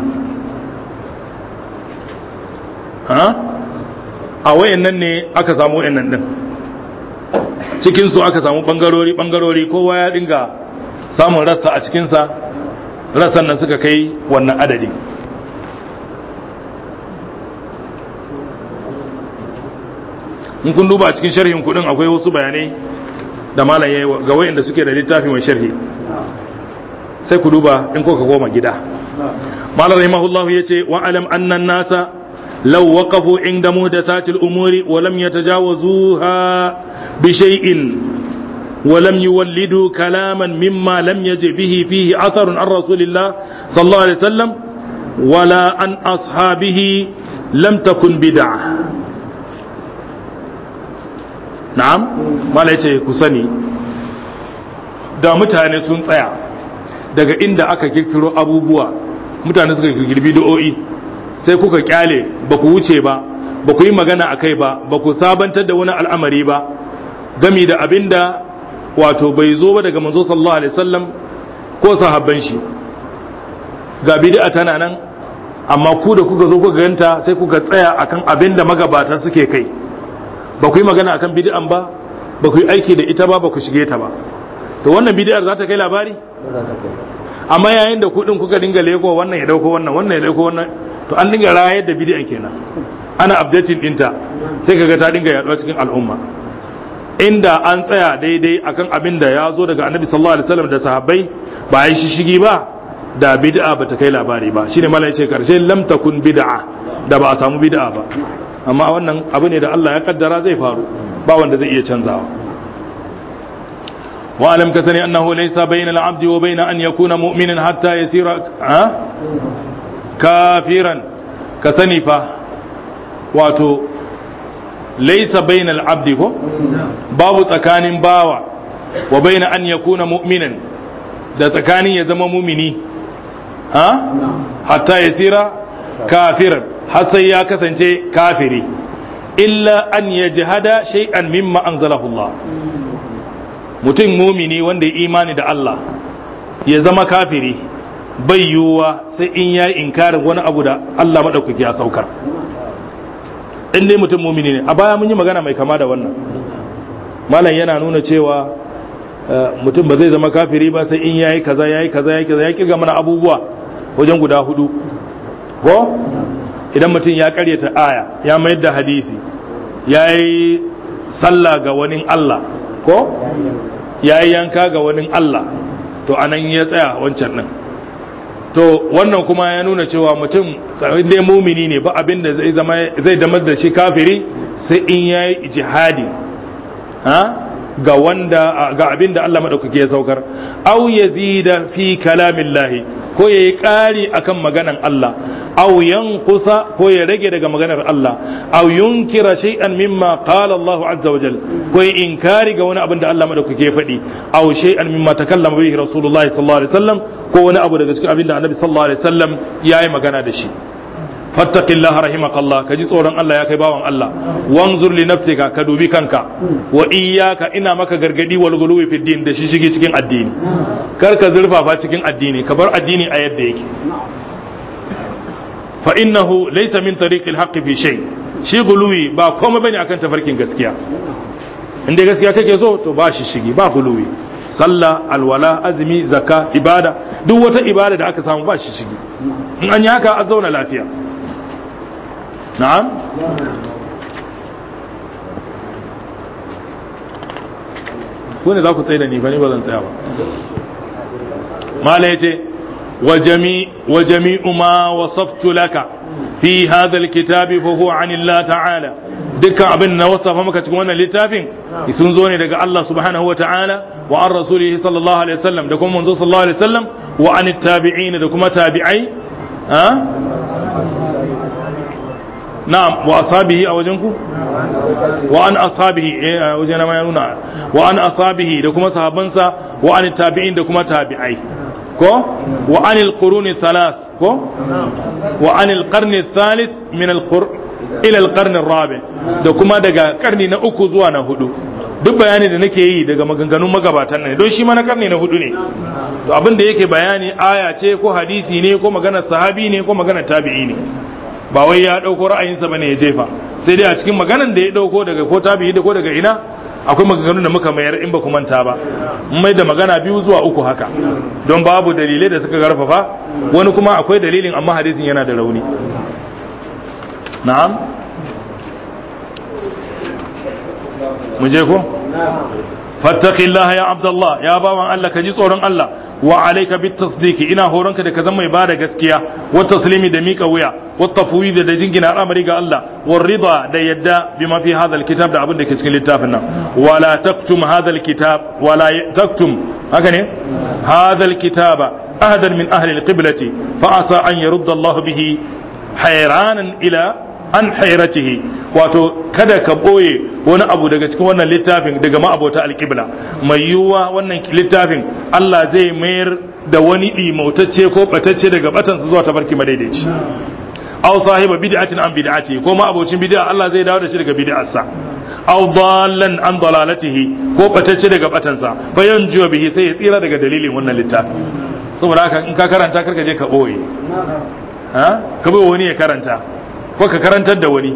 A: a wayannan ne aka samu wayannan din cikinsu aka samu bangarori bangarori kowa ya dinga samun rassa a cikinsa rassan nan suka kai wannan adadi in kun duba a cikin sharhin kudin akwai wasu bayanai da malam yayi ga wayanda suke da littafi mai sharhi sai ku duba in kuka goma gida malam rahimahullah yace wa alam anna nasa law waqafu inda muhdathatil umuri wa lam yatajawazuha bi shay'in ولم يولدوا كلاما مما لم يجئ به فيه أثر عن رسول الله صلى الله عليه وسلم ولا عن أصحابه لم تكن بدعة na'am mala yace ku sani da mutane sun tsaya daga inda aka kirkiro abubuwa mutane suka kirkiri bid'o'i sai kuka kyale ba ku wuce ba ba ku yi magana a kai ba ba ku sabantar da wani al'amari ba gami da abinda wato bai zo ba daga manzo sallallahu alaihi wasallam ko sahabban shi ga bid'a tana nan amma ku da kuka zo kuka ganta sai kuka tsaya akan abinda magabata suke kai ba ku yi magana akan bid'an ba ba ku yi aiki da ita ba ba ku shige ta ba to wannan bid'ar za ta kai labari amma yayin da kudin kuka dinga leko wannan ya dauko wannan wannan ya dauko wannan to an dinga rayar da bid'an kenan ana updating dinta sai kaga ta dinga yaduwa cikin al'umma inda an tsaya daidai akan abin da ya zo daga annabi sallallahu alaihi wasallam da sahabbai ba yi shishigi ba da bid'a ba ta kai labari ba shine malai ce karshe lam takun bid'a da ba a samu bid'a ba amma wannan abu ne da Allah ya kaddara zai faru ba wanda zai iya canzawa wa alam ka sani annahu laysa bainal abdi wa bain an yakuna mu'minan hatta yasira ha kafiran ka sani fa wato laysa bainal abdi ko babu tsakanin bawa wa bain an yakuna mu'minan da tsakanin ya zama mumini ha hatta yasira kafiran har sai ya kasance kafiri illa an ya jihada shay'an mimma anzalahu Allah mutum mumini wanda ya imani da Allah ya zama kafiri bai yiwuwa sai in ya yi inkarin wani abu da Allah maɗaukaki ya saukar in dai mutum mumini ne a baya mun yi magana mai kama da wannan malam yana nuna cewa mutum ba zai zama kafiri ba sai in ya yi kaza ya yi kaza ya yi kaza ya kirga mana abubuwa wajen guda hudu ko idan mutum ya karyata aya ya mayar da hadisi ya yi sallah ga wani Allah ko ya yi yanka ga wani Allah to anan ya tsaya wancan nan to wannan kuma ya nuna cewa mutum dai mumini ne ba abin da zai zama zai damar da shi kafiri sai in ya yi jihadi ga wanda ga abin da Allah madaukake ya saukar au yazida fi kalamillahi ko ya yi ƙari akan maganan Allah aw yanqusa ko ya rage daga maganar Allah aw yunkira shay'an mimma qala Allah azza wa jal ko ya inkari ga wani abin da Allah madaukake ya faɗi aw shay'an mimma takallama bihi rasulullahi sallallahu alaihi wasallam ko wani abu daga cikin abin da annabi sallallahu alaihi wasallam yayi magana da shi fattaqillaha rahimakallah kaji tsoron Allah ya kai bawan Allah wanzur li nafsika ka dubi kanka wa iyyaka ina maka gargadi wal guluwi fi din da shi shige cikin addini kar ka zurfafa cikin addini ka bar addini a yadda yake fa innahu laysa min tariqil haqqi fi shay shi guluwi ba komai bane akan tafarkin gaskiya inda gaskiya kake so to ba shi shigi ba guluwi sallah alwala azumi zakka ibada duk wata ibada da aka samu ba shi shigi in an yi haka a zauna lafiya na'am ku ne za ku tsaye da ni ba ni ba zan tsaya ba mala ya ce wa jami'u ma wasaftu laka fi hadha alkitabi fa huwa an Allah ta'ala dukkan abin na wasafa maka cikin wannan littafin sun zo ne daga Allah subhanahu wa ta'ala wa an rasulihi sallallahu alaihi wasallam da kuma manzo sallallahu alaihi wasallam wa an tabi'in da kuma tabi'ai ha na'am wa asabihi a wajen ku wa an asabihi eh a wajen na ya nuna wa an asabihi da kuma sahabbansa wa an tabi'in da kuma tabi'ai ko wa anil quruni thalath ko wa anil qarni thalith min al qur ila al qarni rabi da kuma daga karni na uku zuwa na hudu duk bayani da nake yi daga maganganun magabatan ne don shi ma na karni na hudu ne to abin da yake bayani aya ce ko hadisi ne ko maganar sahabi ne ko maganar tabi'i ne ba wai ya dauko ra'ayinsa bane ya jefa sai dai a cikin maganar da ya dauko daga ko tabi'i da ko daga ina akwai maganganun da muka mayar in ba ku manta ba mai da magana biyu zuwa uku haka don babu dalilai da suka karfafa wani kuma akwai dalilin amma hadisin yana da rauni na'am mu je ko fattaqillaha ya abdullah ya bawan Allah ka ji tsoron Allah wa alayka bit tasdiqi ina horonka da ka zama mai bada gaskiya wa taslimi da mika wuya wa tafwid da jingina al'amari ga Allah wa rida da yadda bima fi hadha alkitab da abin da ke cikin littafin nan wala taktum hadha alkitab wala taktum haka ne hadha alkitaba ahadan min ahli alqiblati fa asa an yurda Allah bihi hayranan ila an hayratihi wato kada ka boye wani abu daga cikin wannan littafin daga ma'abota alƙibla mai yiwuwa wannan littafin Allah zai mayar da wani ɗimautacce ko ɓatacce daga batansa zuwa tafarki madaidaici aw sahiba bid'atin an bid'ati ko ma'abocin bid'a Allah zai dawo da shi daga bid'arsa aw dallan an dalalatihi ko ɓatacce daga batansa fa yanjuwa bihi sai ya tsira daga dalilin wannan littafin saboda haka in ka karanta karka je ka boye ha ka bai wani ya karanta ko ka karantar da wani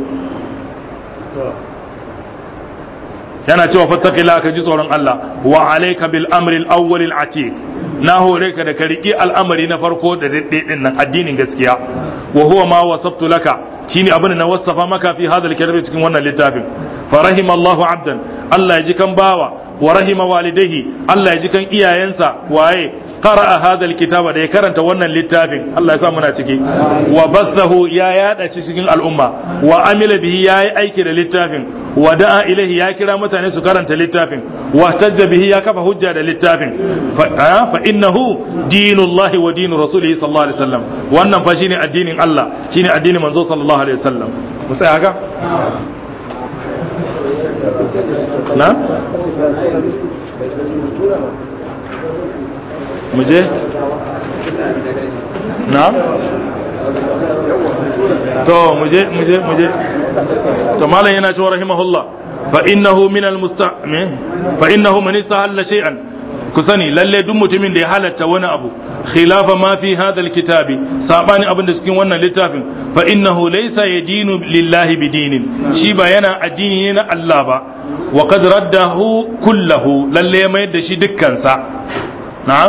A: yana cewa fattaqila ka ji tsoron Allah wa alayka bil amri al awwal al atiq na hore ka da ka riki al'amari na farko da daddai din nan addinin gaskiya wa huwa ma wasaftu laka shine abin da na wasafa maka fi hadal kitabi cikin wannan littafin fa rahima Allahu abdan Allah ya ji kan bawa wa rahima walidayhi Allah ya ji kan iyayensa waye qara'a hadha alkitaba da ya karanta wannan littafin Allah ya sa muna ciki wa bassahu ya yada shi cikin al'umma wa amila bihi yayi aiki da littafin wa da'a ilaihi ya kira mutane su karanta littafin wa tajja bihi ya kafa hujja da littafin fa innahu dinullahi wa dinu rasulihi sallallahu alaihi wasallam wannan fa shine addinin Allah shine addinin manzo sallallahu alaihi wasallam mu tsaya haka na muje na to muje muje muje to malam yana cewa rahimahullah fa innahu min al fa innahu man istahalla shay'an ku sani lalle duk mutumin da ya halatta wani abu khilafa ma fi hadha alkitabi sabani abin da cikin wannan littafin fa innahu laysa yadinu lillahi bidinin shi ba yana addini ne na Allah ba wa qad raddahu kullahu lalle ya mayar da shi dukkan sa na'am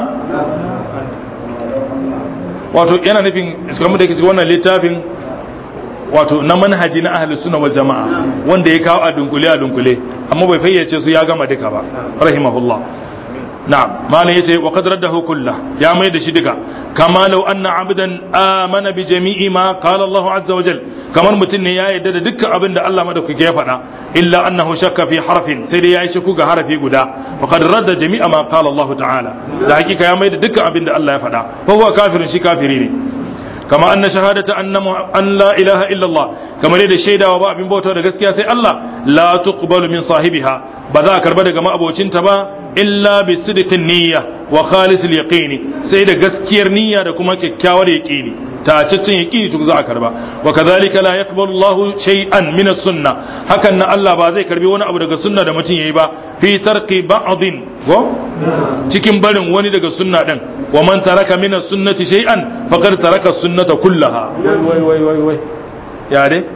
A: wato yana nufin kamar da ke cikin wannan littafin wato na manhaji na ahlus sunna wal jama'a wanda ya kawo a dunkule a dunkule amma bai fayyace su ya gama duka ba rahimahullah na'am malam yace wa qad raddahu kullah ya mai da shi duka kama law anna abdan amana bi jami'i ma qala Allah azza wa jal kamar mutum ne ya yarda da dukkan abin da Allah madaukaki ya faɗa illa annahu shakka fi harfin sai dai yayi shakku ga harafi guda fa qad radda jami'a ma qala Allah ta'ala da hakika ya mai da dukkan abin da Allah ya faɗa fa huwa kafirun shi kafiri ne kama anna shahadata anna an la ilaha illa Allah kamar yadda shaidawa ba abin bauta da gaskiya sai Allah la tuqbalu min sahibiha ba za a karba daga ma'abocinta ba illa bi sidqin niyya wa khalisil yaqini sai da gaskiyar niyya da kuma kyakkyawar yaqini tacaccen yaqini to za a karba wa kadhalika la yaqbalu Allahu shay'an min as-sunnah hakan na Allah ba zai karbi wani abu daga sunna da mutum yayi ba fi tarqi ba'dhin ko cikin barin wani daga sunna din wa man taraka min as-sunnati shay'an faqad taraka as-sunnata kullaha wai wai wai wai ya dai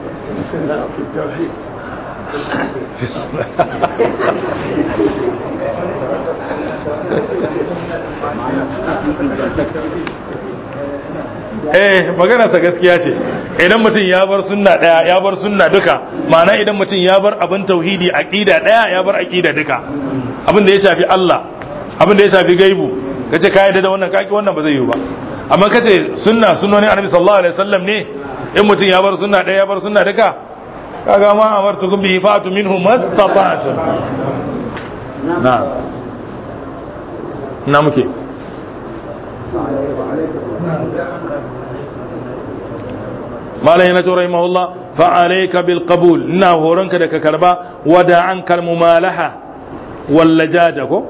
A: eh maganarsa gaskiya ce idan mutum ya bar sunna daya ya bar sunna duka ma'ana idan mutum ya bar abin tauhidi aqida daya ya bar aqida duka abin da ya shafi Allah abin da ya shafi gaibu kace ka yarda da wannan kaki wannan ba zai yi ba amma kace sunna sunnoni annabi sallallahu alaihi wasallam ne in mutum ya bar sunna daya ya bar sunna duka kaga ma amartukum bihi fa'tu minhu mastata'tum na na muke malam yana to rahimahullah fa alayka bil qabul ina horonka da ka karba wada an kal mumalaha wal lajaja ko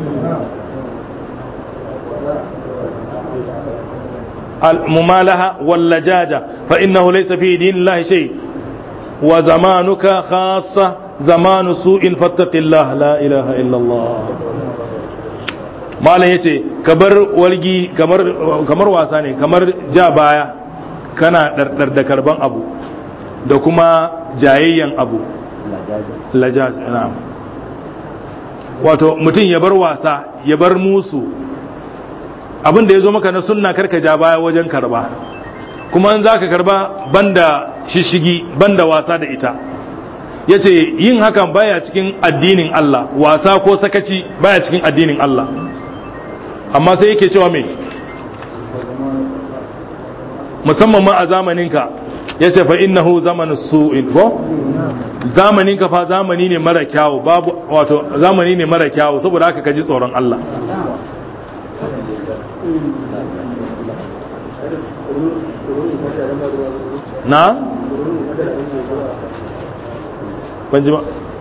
A: al mumalaha wal lajaja fa innahu laysa fi dinillahi shay wa zamanuka khassa zamanu su'in fattaqillah la ilaha illa Allah malam yace kabar walgi kamar kamar wasa ne kamar ja baya kana ɗarɗar da karban abu da kuma jayayyan abu lajaj na'am wato mutum ya bar wasa ya bar musu abin da ya zo maka na sunna karka ja baya wajen karba kuma in za ka karba banda shishigi banda wasa da ita ya ce yin hakan baya cikin addinin Allah wasa ko sakaci baya cikin addinin Allah amma sai yake cewa mai musamman ma a zamaninka ya ce fa innahu zamanu su'in ko zamaninka fa zamani ne mara kyawu babu wato zamani ne mara kyawu saboda haka kaji tsoron Allah na ban ji ba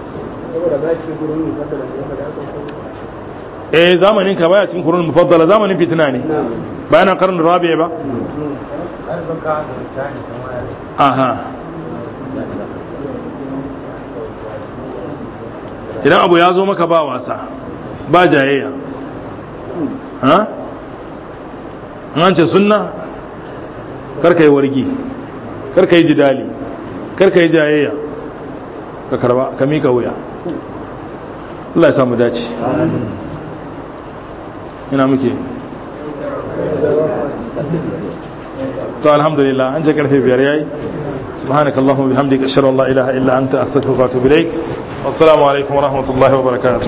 A: eh zamanin ka baya cikin kurun mufaddala zamanin fitina ne bayan karnin rabi ba aha idan abu ya zo maka ba wasa ba jayayya ha an ce sunna karka yi wargi karka yi jidali karka yi jayayya ka karba ka mika wuya Allah ya samu dace ina muke to alhamdulillah an je karfe biyar yayi subhanaka allahumma bihamdika ashhadu an la ilaha illa anta astaghfiruka wa atubu ilaik wassalamu alaikum wa rahmatullahi wa barakatuh